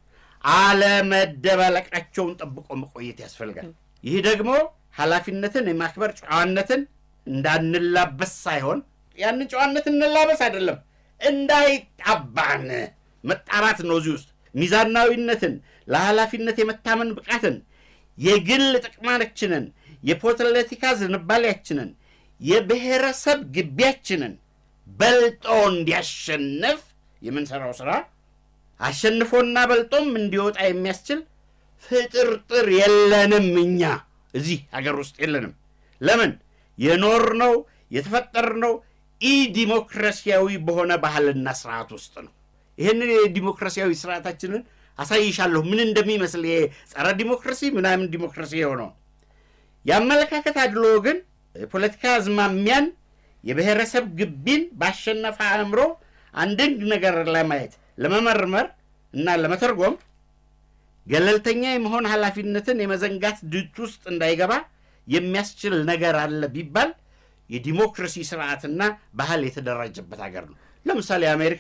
አለመደባለቃቸውን ጠብቆ መቆየት ያስፈልጋል። ይህ ደግሞ ኃላፊነትን የማክበር ጨዋነትን እንዳንላበስ ሳይሆን ያንን ጨዋነት እንላበስ አይደለም እንዳይጣባን መጣባት ነው። እዚህ ውስጥ ሚዛናዊነትን፣ ለኃላፊነት የመታመን ብቃትን፣ የግል ጥቅማችንን፣ የፖለቲካ ዝንባሌያችንን፣ የብሔረሰብ ግቢያችንን በልጦ እንዲያሸንፍ የምንሰራው ስራ አሸንፎና በልጦም እንዲወጣ የሚያስችል ፍጥርጥር የለንም። እኛ እዚህ ሀገር ውስጥ የለንም። ለምን የኖርነው የተፈጠርነው ኢ ዲሞክራሲያዊ በሆነ ባህልና ስርዓት ውስጥ ነው። ይህንን የዲሞክራሲያዊ ስርዓታችንን አሳይሻለሁ ምን እንደሚመስል ይሄ ጸረ ዲሞክራሲ ምናምን ዲሞክራሲ የሆነው የአመለካከት አድሎ ግን የፖለቲካ አዝማሚያን የብሔረሰብ ግቢን ባሸነፈ አእምሮ አንድን ነገር ለማየት ለመመርመር እና ለመተርጎም ገለልተኛ የመሆን ኃላፊነትን የመዘንጋት ድት ውስጥ እንዳይገባ የሚያስችል ነገር አለ ቢባል የዲሞክራሲ ስርዓትና ባህል የተደራጀበት ሀገር ነው። ለምሳሌ አሜሪካ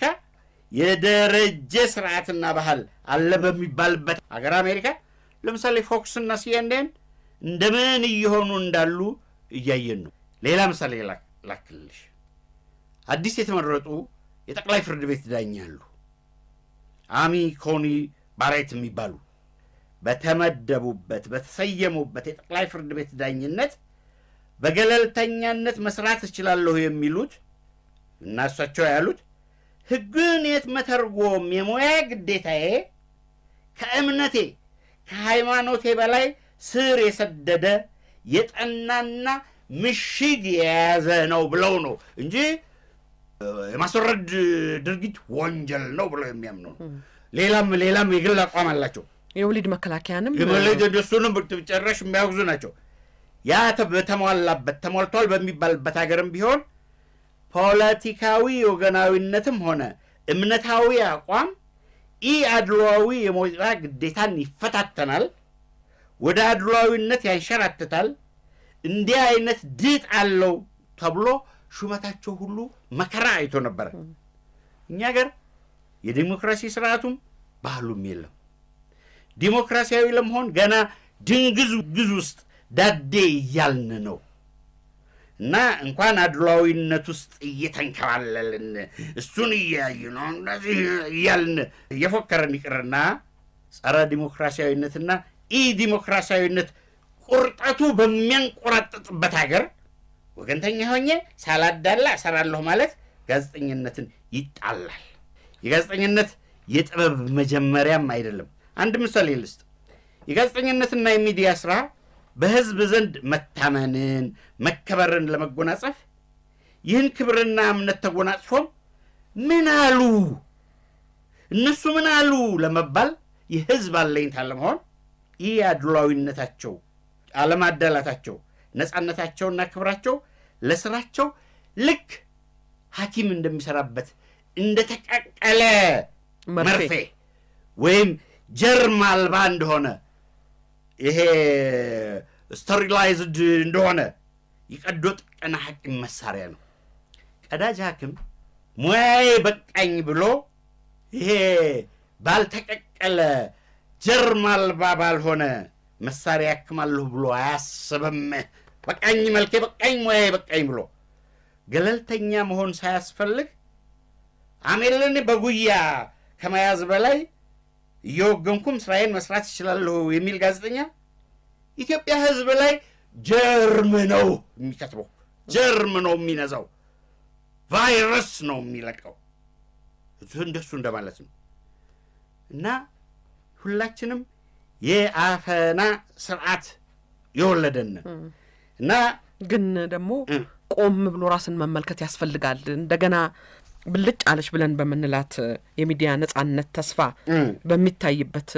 የደረጀ ስርዓትና ባህል አለ በሚባልበት ሀገር አሜሪካ ለምሳሌ ፎክስ እና ሲኤንኤን እንደምን እየሆኑ እንዳሉ እያየን ነው። ሌላ ምሳሌ ላክልሽ። አዲስ የተመረጡ የጠቅላይ ፍርድ ቤት ዳኛ አሉ። አሚ ኮኒ ባሬት የሚባሉ በተመደቡበት በተሰየሙበት የጠቅላይ ፍርድ ቤት ዳኝነት በገለልተኛነት መስራት እችላለሁ የሚሉት እና እሳቸው ያሉት ሕግን የት መተርጎም የሙያ ግዴታዬ ከእምነቴ ከሃይማኖቴ በላይ ስር የሰደደ የጠናና ምሽግ የያዘ ነው ብለው ነው እንጂ የማስወረድ ድርጊት ወንጀል ነው ብለው የሚያምኑ ነው። ሌላም ሌላም የግል አቋም አላቸው። የወሊድ መከላከያንም የመለድ እሱንም ጨራሽ የሚያወግዙ ናቸው። ያ በተሟላበት ተሟልቷል በሚባልበት ሀገርም ቢሆን ፖለቲካዊ ወገናዊነትም ሆነ እምነታዊ አቋም ኢ አድሏዊ የሞጣ ግዴታን ይፈታተናል፣ ወደ አድሏዊነት ያንሸራትታል። እንዲህ አይነት ድጥ አለው ተብሎ ሹመታቸው ሁሉ መከራ አይቶ ነበረ። እኛ ሀገር የዲሞክራሲ ስርዓቱም ባህሉም የለም። ዲሞክራሲያዊ ለመሆን ገና ድንግዝ ግዝ ውስጥ ዳዴ እያልን ነው እና እንኳን አድሏዊነት ውስጥ እየተንከባለልን እሱን እያዩ ነው እንደዚህ እያልን እየፎከረን ይቅርና ጸረ ዲሞክራሲያዊነትና ኢ ዲሞክራሲያዊነት ቁርጠቱ በሚያንቆራጥጥበት ሀገር ወገንተኛ ሆኜ ሳላዳላ እሰራለሁ ማለት ጋዜጠኝነትን ይጣላል። የጋዜጠኝነት የጥበብ መጀመሪያም አይደለም። አንድ ምሳሌ ልስጥ። የጋዜጠኝነትና የሚዲያ ስራ በህዝብ ዘንድ መታመንን፣ መከበርን ለመጎናጸፍ ይህን ክብርና እምነት ተጎናጽፎም ምን አሉ እነሱ ምን አሉ ለመባል የህዝብ አለኝታ ለመሆን ይህ አድሏዊነታቸው፣ አለማዳላታቸው፣ ነፃነታቸውና ክብራቸው ለስራቸው ልክ ሐኪም እንደሚሰራበት እንደተቀቀለ መርፌ ወይም ጀርም አልባ እንደሆነ ይሄ ስተሪላይዝድ እንደሆነ የቀዶ ጥገና ሐኪም መሳሪያ ነው። ቀዳጅ ሐኪም ሙያዬ በቃኝ ብሎ ይሄ ባልተቀቀለ ጀርም አልባ ባልሆነ መሳሪያ ያክማለሁ ብሎ አያስብም። በቃኝ መልኬ በቃኝ ሙያዬ በቃኝ ብሎ ገለልተኛ መሆን ሳያስፈልግ አሜልን በጉያ ከመያዝ በላይ እየወገንኩም ስራዬን መስራት ይችላለሁ የሚል ጋዜጠኛ ኢትዮጵያ ሕዝብ ላይ ጀርም ነው የሚከትበው፣ ጀርም ነው የሚነዛው፣ ቫይረስ ነው የሚለቀው። እንደሱ እንደማለት ነው። እና ሁላችንም የአፈና ስርዓት የወለደን እና ግን ደግሞ ቆም ብሎ ራስን መመልከት ያስፈልጋል። እንደገና ብልጭ አለች ብለን በምንላት የሚዲያ ነጻነት ተስፋ በሚታይበት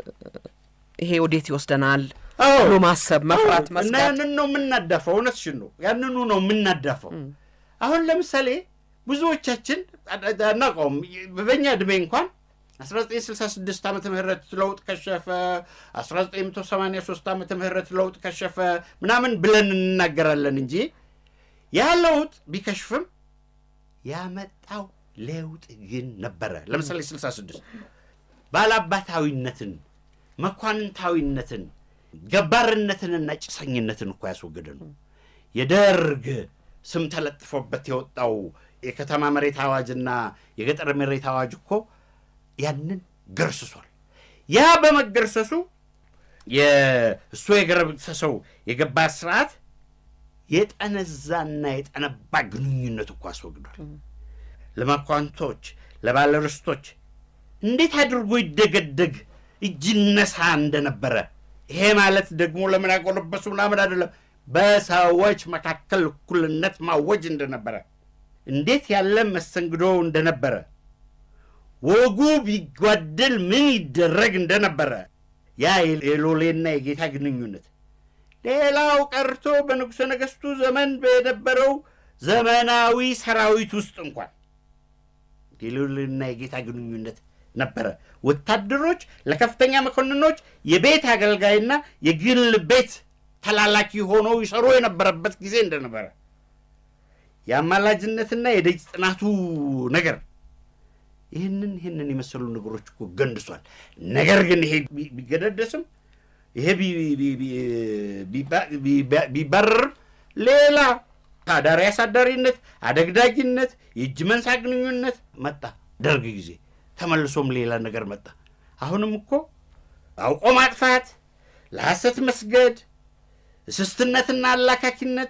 ይሄ ወዴት ይወስደናል ብሎ ማሰብ፣ መፍራት፣ እና መስጋት ያንን ነው የምናዳፈው። እውነትሽን ነው። ያንኑ ነው የምናዳፈው። አሁን ለምሳሌ ብዙዎቻችን አናውቀውም። በእኛ ዕድሜ እንኳን 1966 ዓመተ ምህረት ለውጥ ከሸፈ፣ 1983 ዓመተ ምህረት ለውጥ ከሸፈ ምናምን ብለን እንናገራለን እንጂ ያ ለውጥ ቢከሽፍም ያመጣው ለውጥ ግን ነበረ። ለምሳሌ 66 ባላባታዊነትን፣ መኳንንታዊነትን፣ ገባርነትንና ጭሰኝነትን እኮ ያስወገደ ነው። የደርግ ስም ተለጥፎበት የወጣው የከተማ መሬት አዋጅና የገጠር መሬት አዋጅ እኮ ያንን ገርስሷል። ያ በመገርሰሱ እሱ የገረሰሰው የገባ ስርዓት የጠነዛና የጠነባ ግንኙነት እኮ አስወግዷል። ለመኳንቶች ለባለርስቶች እንዴት አድርጎ ይደገደግ እጅ ነሳ እንደነበረ ይሄ ማለት ደግሞ ለምን ያጎለበሱ ምናምን አይደለም። በሰዎች መካከል እኩልነት ማወጅ እንደነበረ እንዴት ያለ መስተንግዶ እንደነበረ ወጉ ቢጓደል ምን ይደረግ እንደነበረ ያ የሎሌና የጌታ ግንኙነት ሌላው ቀርቶ በንጉሠ ነገሥቱ ዘመን በነበረው ዘመናዊ ሰራዊት ውስጥ እንኳን የሎሌና የጌታ ግንኙነት ነበረ። ወታደሮች ለከፍተኛ መኮንኖች የቤት አገልጋይና የግል ቤት ተላላኪ ሆነው ይሰሩ የነበረበት ጊዜ እንደነበረ የአማላጅነትና የደጅ ጥናቱ ነገር ይህንን ይህንን የመሰሉ ነገሮች እኮ ገንድሷል። ነገር ግን ይሄ ቢገደደስም ይሄ ቢባረርም ሌላ አዳሪ አሳዳሪነት፣ አደግዳጊነት፣ የእጅ መንሳ ግንኙነት መጣ። ደርግ ጊዜ ተመልሶም ሌላ ነገር መጣ። አሁንም እኮ አውቆ ማጥፋት፣ ለሐሰት መስገድ፣ እስስትነትና አላካኪነት፣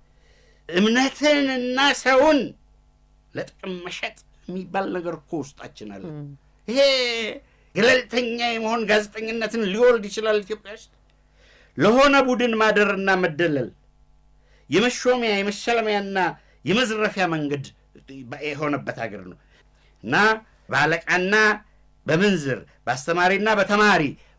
እምነትንና ሰውን ለጥቅም መሸጥ የሚባል ነገር እኮ ውስጣችን አለ። ይሄ ገለልተኛ የመሆን ጋዜጠኝነትን ሊወልድ ይችላል ኢትዮጵያ ውስጥ ለሆነ ቡድን ማደርና መደለል የመሾሚያ የመሸለሚያና የመዝረፊያ መንገድ የሆነበት ሀገር ነው እና በአለቃና በምንዝር በአስተማሪና በተማሪ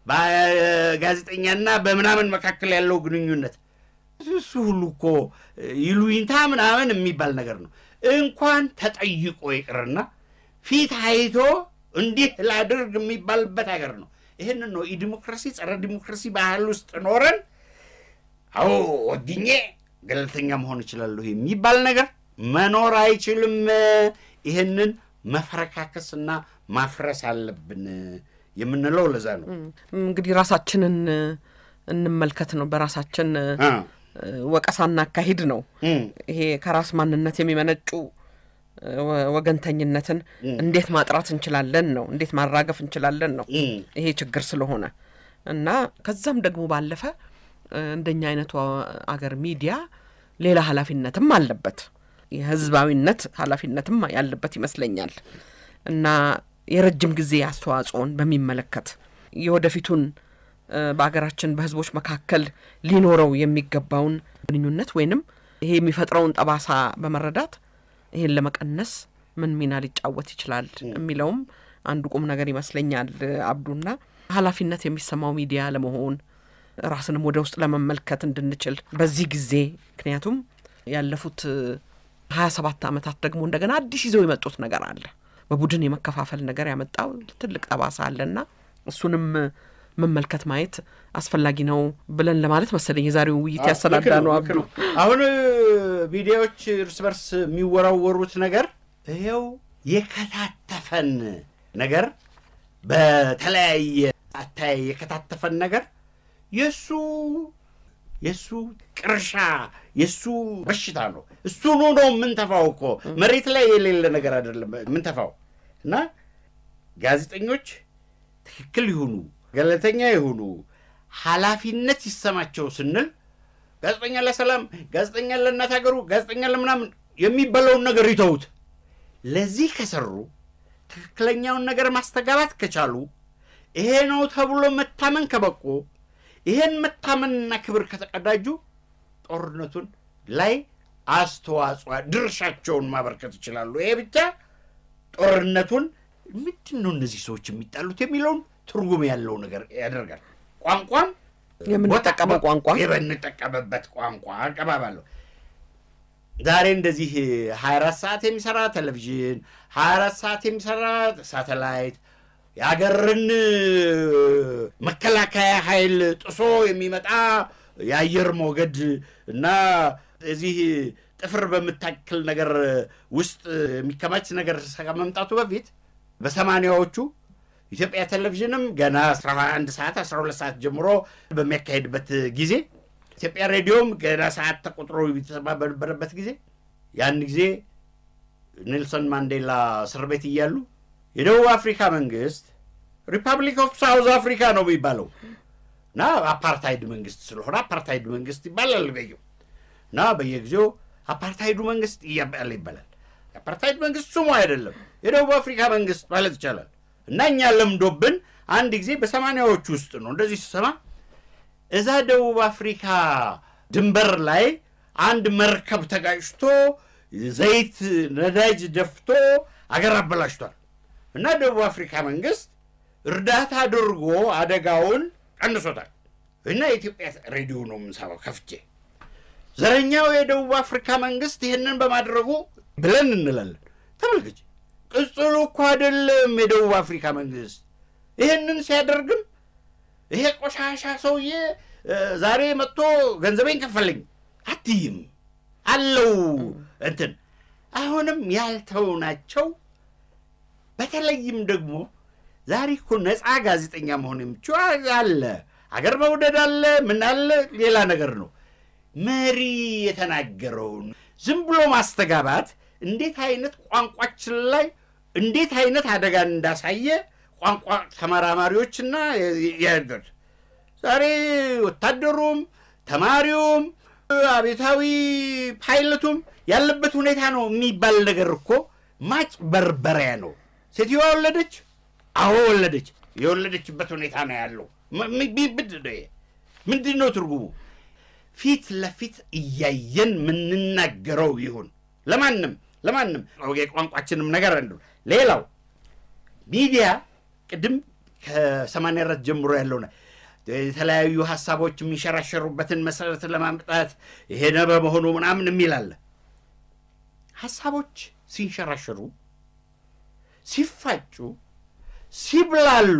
በጋዜጠኛና በምናምን መካከል ያለው ግንኙነት እሱ ሁሉ እኮ ይሉኝታ ምናምን የሚባል ነገር ነው። እንኳን ተጠይቆ ይቅርና ፊት አይቶ እንዲህ ላድርግ የሚባልበት ሀገር ነው። ይህንን ነው የዲሞክራሲ ጸረ ዲሞክራሲ ባህል ውስጥ ኖረን አዎ ወግኜ ገለልተኛ መሆን እችላለሁ የሚባል ነገር መኖር አይችልም። ይህንን መፈረካከስና ማፍረስ አለብን የምንለው ለዛ ነው። እንግዲህ ራሳችንን እንመልከት ነው። በራሳችን ወቀሳና አካሂድ ነው። ይሄ ከራስ ማንነት የሚመነጩ ወገንተኝነትን እንዴት ማጥራት እንችላለን ነው፣ እንዴት ማራገፍ እንችላለን ነው ይሄ ችግር ስለሆነ እና ከዛም ደግሞ ባለፈ እንደኛ አይነቱ አገር ሚዲያ ሌላ ኃላፊነትም አለበት። የህዝባዊነት ኃላፊነትም ያለበት ይመስለኛል እና የረጅም ጊዜ አስተዋጽኦን በሚመለከት የወደፊቱን በሀገራችን በህዝቦች መካከል ሊኖረው የሚገባውን ግንኙነት ወይንም ይሄ የሚፈጥረውን ጠባሳ በመረዳት ይሄን ለመቀነስ ምን ሚና ሊጫወት ይችላል የሚለውም አንዱ ቁም ነገር ይመስለኛል። አብዱና ኃላፊነት የሚሰማው ሚዲያ ለመሆን ራስንም ወደ ውስጥ ለመመልከት እንድንችል በዚህ ጊዜ ምክንያቱም ያለፉት ሀያ ሰባት ዓመታት ደግሞ እንደገና አዲስ ይዘው የመጡት ነገር አለ። በቡድን የመከፋፈል ነገር ያመጣው ትልቅ ጠባሳ አለና እሱንም መመልከት ማየት አስፈላጊ ነው ብለን ለማለት መሰለኝ የዛሬው ውይይት ያሰናዳ ነው። አብዱ አሁን ሚዲያዎች እርስ በርስ የሚወራወሩት ነገር ይኸው የከታተፈን ነገር በተለያየ አታይ የከታተፈን ነገር የእሱ የእሱ ቅርሻ የእሱ በሽታ ነው። እሱኑ ነው የምንተፋው እኮ መሬት ላይ የሌለ ነገር አይደለም የምንተፋው። እና ጋዜጠኞች ትክክል ይሁኑ፣ ገለልተኛ ይሁኑ፣ ኃላፊነት ይሰማቸው ስንል ጋዜጠኛ ለሰላም፣ ጋዜጠኛ ለእናት ሀገሩ፣ ጋዜጠኛ ለምናምን የሚባለውን ነገር ይተዉት። ለዚህ ከሰሩ ትክክለኛውን ነገር ማስተጋባት ከቻሉ ይሄ ነው ተብሎ መታመን ከበቁ ይሄን መታመንና ክብር ከተቀዳጁ ጦርነቱን ላይ አስተዋጽኦ ድርሻቸውን ማበርከት ይችላሉ። ይሄ ብቻ ጦርነቱን ምንድን ነው እነዚህ ሰዎች የሚጣሉት የሚለውን ትርጉም ያለው ነገር ያደርጋል። ቋንቋም የምንጠቀመው ቋንቋ የምንጠቀምበት ቋንቋ አቀባባለሁ ዛሬ እንደዚህ 24 ሰዓት የሚሰራ ቴሌቪዥን 24 ሰዓት የሚሰራ ሳተላይት የሀገርን መከላከያ ኃይል ጥሶ የሚመጣ የአየር ሞገድ እና እዚህ ጥፍር በምታክል ነገር ውስጥ የሚከማች ነገር ከመምጣቱ በፊት በሰማንያዎቹ ኢትዮጵያ ቴሌቪዥንም ገና 11 ሰዓት 12 ሰዓት ጀምሮ በሚያካሄድበት ጊዜ ኢትዮጵያ ሬዲዮም ገና ሰዓት ተቆጥሮ የተሰማ በነበረበት ጊዜ ያን ጊዜ ኔልሰን ማንዴላ እስር ቤት እያሉ የደቡብ አፍሪካ መንግስት ሪፐብሊክ ኦፍ ሳውዝ አፍሪካ ነው የሚባለው እና አፓርታይድ መንግስት ስለሆነ አፓርታይድ መንግስት ይባላል በየው እና በየጊዜው አፓርታይዱ መንግስት እያባለ ይባላል። የአፓርታይድ መንግስት ስሙ አይደለም የደቡብ አፍሪካ መንግስት ማለት ይቻላል። እና እኛ ለምዶብን አንድ ጊዜ በሰማንያዎቹ ውስጥ ነው እንደዚህ ስሰማ እዛ ደቡብ አፍሪካ ድንበር ላይ አንድ መርከብ ተጋጭቶ ዘይት ነዳጅ ደፍቶ አገር አበላሽቷል እና ደቡብ አፍሪካ መንግስት እርዳታ አድርጎ አደጋውን ቀንሶታል። እና የኢትዮጵያ ሬዲዮ ነው የምንሰማው ከፍቼ ዘረኛው የደቡብ አፍሪካ መንግስት ይህንን በማድረጉ ብለን እንላለን። ተመልከች፣ ቅጽሉ እኮ አይደለም የደቡብ አፍሪካ መንግስት ይህንን ሲያደርግም ይሄ ቆሻሻ ሰውዬ ዛሬ መጥቶ ገንዘቤን ከፈለኝ አትይም አለው እንትን አሁንም ያልተው ናቸው። በተለይም ደግሞ ዛሬ እኮ ነፃ ጋዜጠኛ መሆን የሚችው አለ፣ አገር መውደድ አለ፣ ምን አለ፣ ሌላ ነገር ነው። መሪ የተናገረውን ዝም ብሎ ማስተጋባት እንዴት አይነት ቋንቋችን ላይ እንዴት አይነት አደጋን እንዳሳየ ቋንቋ ተመራማሪዎችና ያገር ዛሬ ወታደሩም ተማሪውም አቤታዊ ፓይለቱም ያለበት ሁኔታ ነው የሚባል ነገር እኮ ማጭበርበሪያ ነው። ሴትዮዋ ወለደች፣ አዎ ወለደች። የወለደችበት ሁኔታ ነው ያለው። ምንድን ነው ትርጉሙ? ፊት ለፊት እያየን የምንናገረው ይሁን ለማንም ለማንም የቋንቋችንም ነገር አንዱ ሌላው ሚዲያ ቅድም ከሰማንያ አራት ጀምሮ ያለው የተለያዩ ሀሳቦች የሚሸራሸሩበትን መሰረት ለማምጣት የሄደ በመሆኑ ምናምን የሚል አለ። ሀሳቦች ሲንሸራሸሩ፣ ሲፋጩ፣ ሲብላሉ፣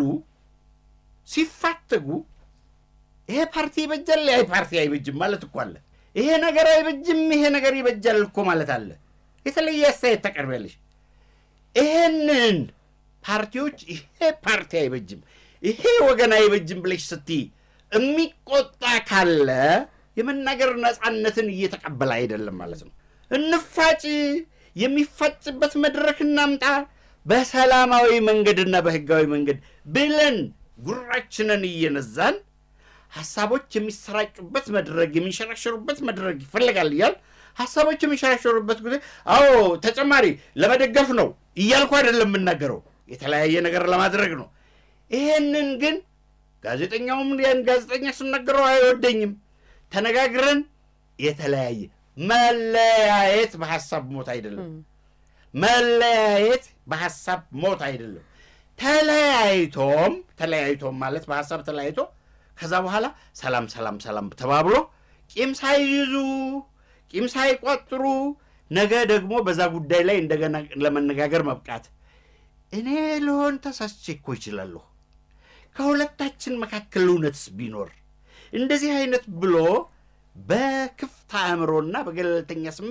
ሲፋተጉ ይሄ ፓርቲ ይበጃል፣ ይሄ ፓርቲ አይበጅም ማለት እኮ አለ። ይሄ ነገር አይበጅም፣ ይሄ ነገር ይበጃል እኮ ማለት አለ። የተለየ አስተያየት ታቀርቢያለሽ። ይሄንን ፓርቲዎች ይሄ ፓርቲ አይበጅም ይሄ ወገን አይበጅም ብለሽ ስትይ የሚቆጣ ካለ የመናገር ነፃነትን እየተቀበለ አይደለም ማለት ነው። እንፋጭ፣ የሚፋጭበት መድረክ እናምጣ፣ በሰላማዊ መንገድና በህጋዊ መንገድ ብለን ጉራችንን እየነዛን ሀሳቦች የሚሰራጩበት መድረክ የሚንሸራሸሩበት መድረክ ይፈልጋል እያል ሀሳቦች የሚንሸራሸሩበት ጊዜ አዎ ተጨማሪ ለመደገፍ ነው እያልኩ አይደለም የምናገረው የተለያየ ነገር ለማድረግ ነው። ይሄንን ግን ጋዜጠኛውም ያን ጋዜጠኛ ስናገረው አይወደኝም። ተነጋግረን የተለያየ መለያየት በሀሳብ ሞት አይደለም። መለያየት በሀሳብ ሞት አይደለም። ተለያይቶም ተለያይቶም ማለት በሀሳብ ተለያይቶ ከዛ በኋላ ሰላም ሰላም ሰላም ተባብሎ ቂም ሳይይዙ ቂም ሳይቋጥሩ ነገ ደግሞ በዛ ጉዳይ ላይ እንደገና ለመነጋገር መብቃት እኔ ልሆን ተሳስቼ እኮ ይችላለሁ። ከሁለታችን መካከል እውነትስ ቢኖር እንደዚህ አይነት ብሎ በክፍት አእምሮና በገለልተኛ ስሜት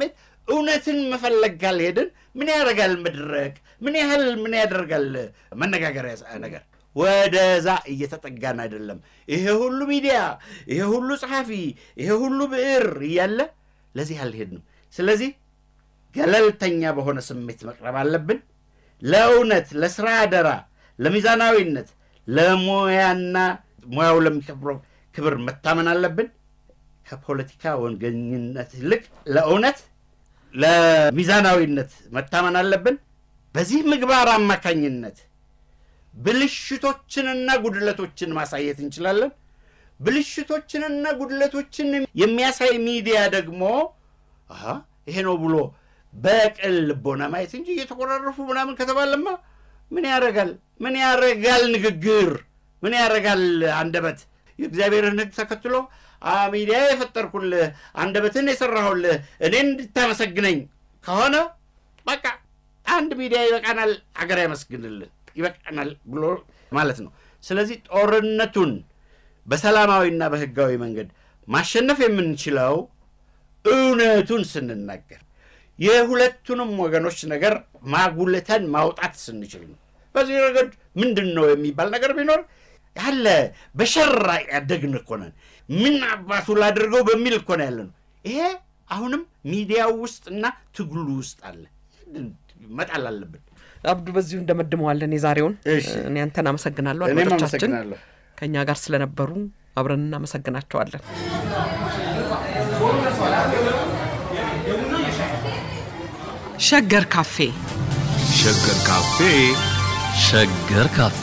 እውነትን መፈለግ ካልሄድን ምን ያደርጋል መድረክ? ምን ያህል ምን ያደርጋል መነጋገሪያ ነገር? ወደዛ እየተጠጋን አይደለም። ይሄ ሁሉ ሚዲያ፣ ይሄ ሁሉ ጸሐፊ፣ ይሄ ሁሉ ብዕር እያለ ለዚህ አልሄድንም። ስለዚህ ገለልተኛ በሆነ ስሜት መቅረብ አለብን። ለእውነት፣ ለስራ አደራ፣ ለሚዛናዊነት፣ ለሙያና ሙያው ለሚከብረው ክብር መታመን አለብን። ከፖለቲካ ወገኝነት ይልቅ ለእውነት፣ ለሚዛናዊነት መታመን አለብን። በዚህ ምግባር አማካኝነት ብልሽቶችንና ጉድለቶችን ማሳየት እንችላለን። ብልሽቶችንና ጉድለቶችን የሚያሳይ ሚዲያ ደግሞ አሀ ይሄ ነው ብሎ በቅን ልቦና ማየት እንጂ እየተቆራረፉ ምናምን ከተባለማ ምን ያረጋል? ምን ያረጋል? ንግግር ምን ያረጋል? አንደበት የእግዚአብሔርን ሕግ ተከትሎ አ ሚዲያ የፈጠርኩልህ አንደበትን የሰራሁልህ እኔን እንድታመሰግነኝ ከሆነ በቃ አንድ ሚዲያ ይበቃናል፣ አገር ያመስግንልን ይበቃናል ብሎ ማለት ነው። ስለዚህ ጦርነቱን በሰላማዊና በህጋዊ መንገድ ማሸነፍ የምንችለው እውነቱን ስንናገር የሁለቱንም ወገኖች ነገር ማጉልተን ማውጣት ስንችል ነው። በዚህ ረገድ ምንድን ነው የሚባል ነገር ቢኖር ያለ በሸራ ያደግን እኮ ነን። ምን አባቱ ላድርገው በሚል እኮ ነው ያለ ነው። ይሄ አሁንም ሚዲያው ውስጥ እና ትግሉ ውስጥ አለ። መጣል አለብን። አብዱ በዚሁ እንደመድመዋለን የዛሬውን። እሺ። እኔ አንተን አመሰግናለሁ። እኔም አድማጮቻችን አመሰግናለሁ። ከእኛ ጋር ስለነበሩ አብረን እናመሰግናቸዋለን። ሸገር ካፌ ሸገር ካፌ ሸገር ካፌ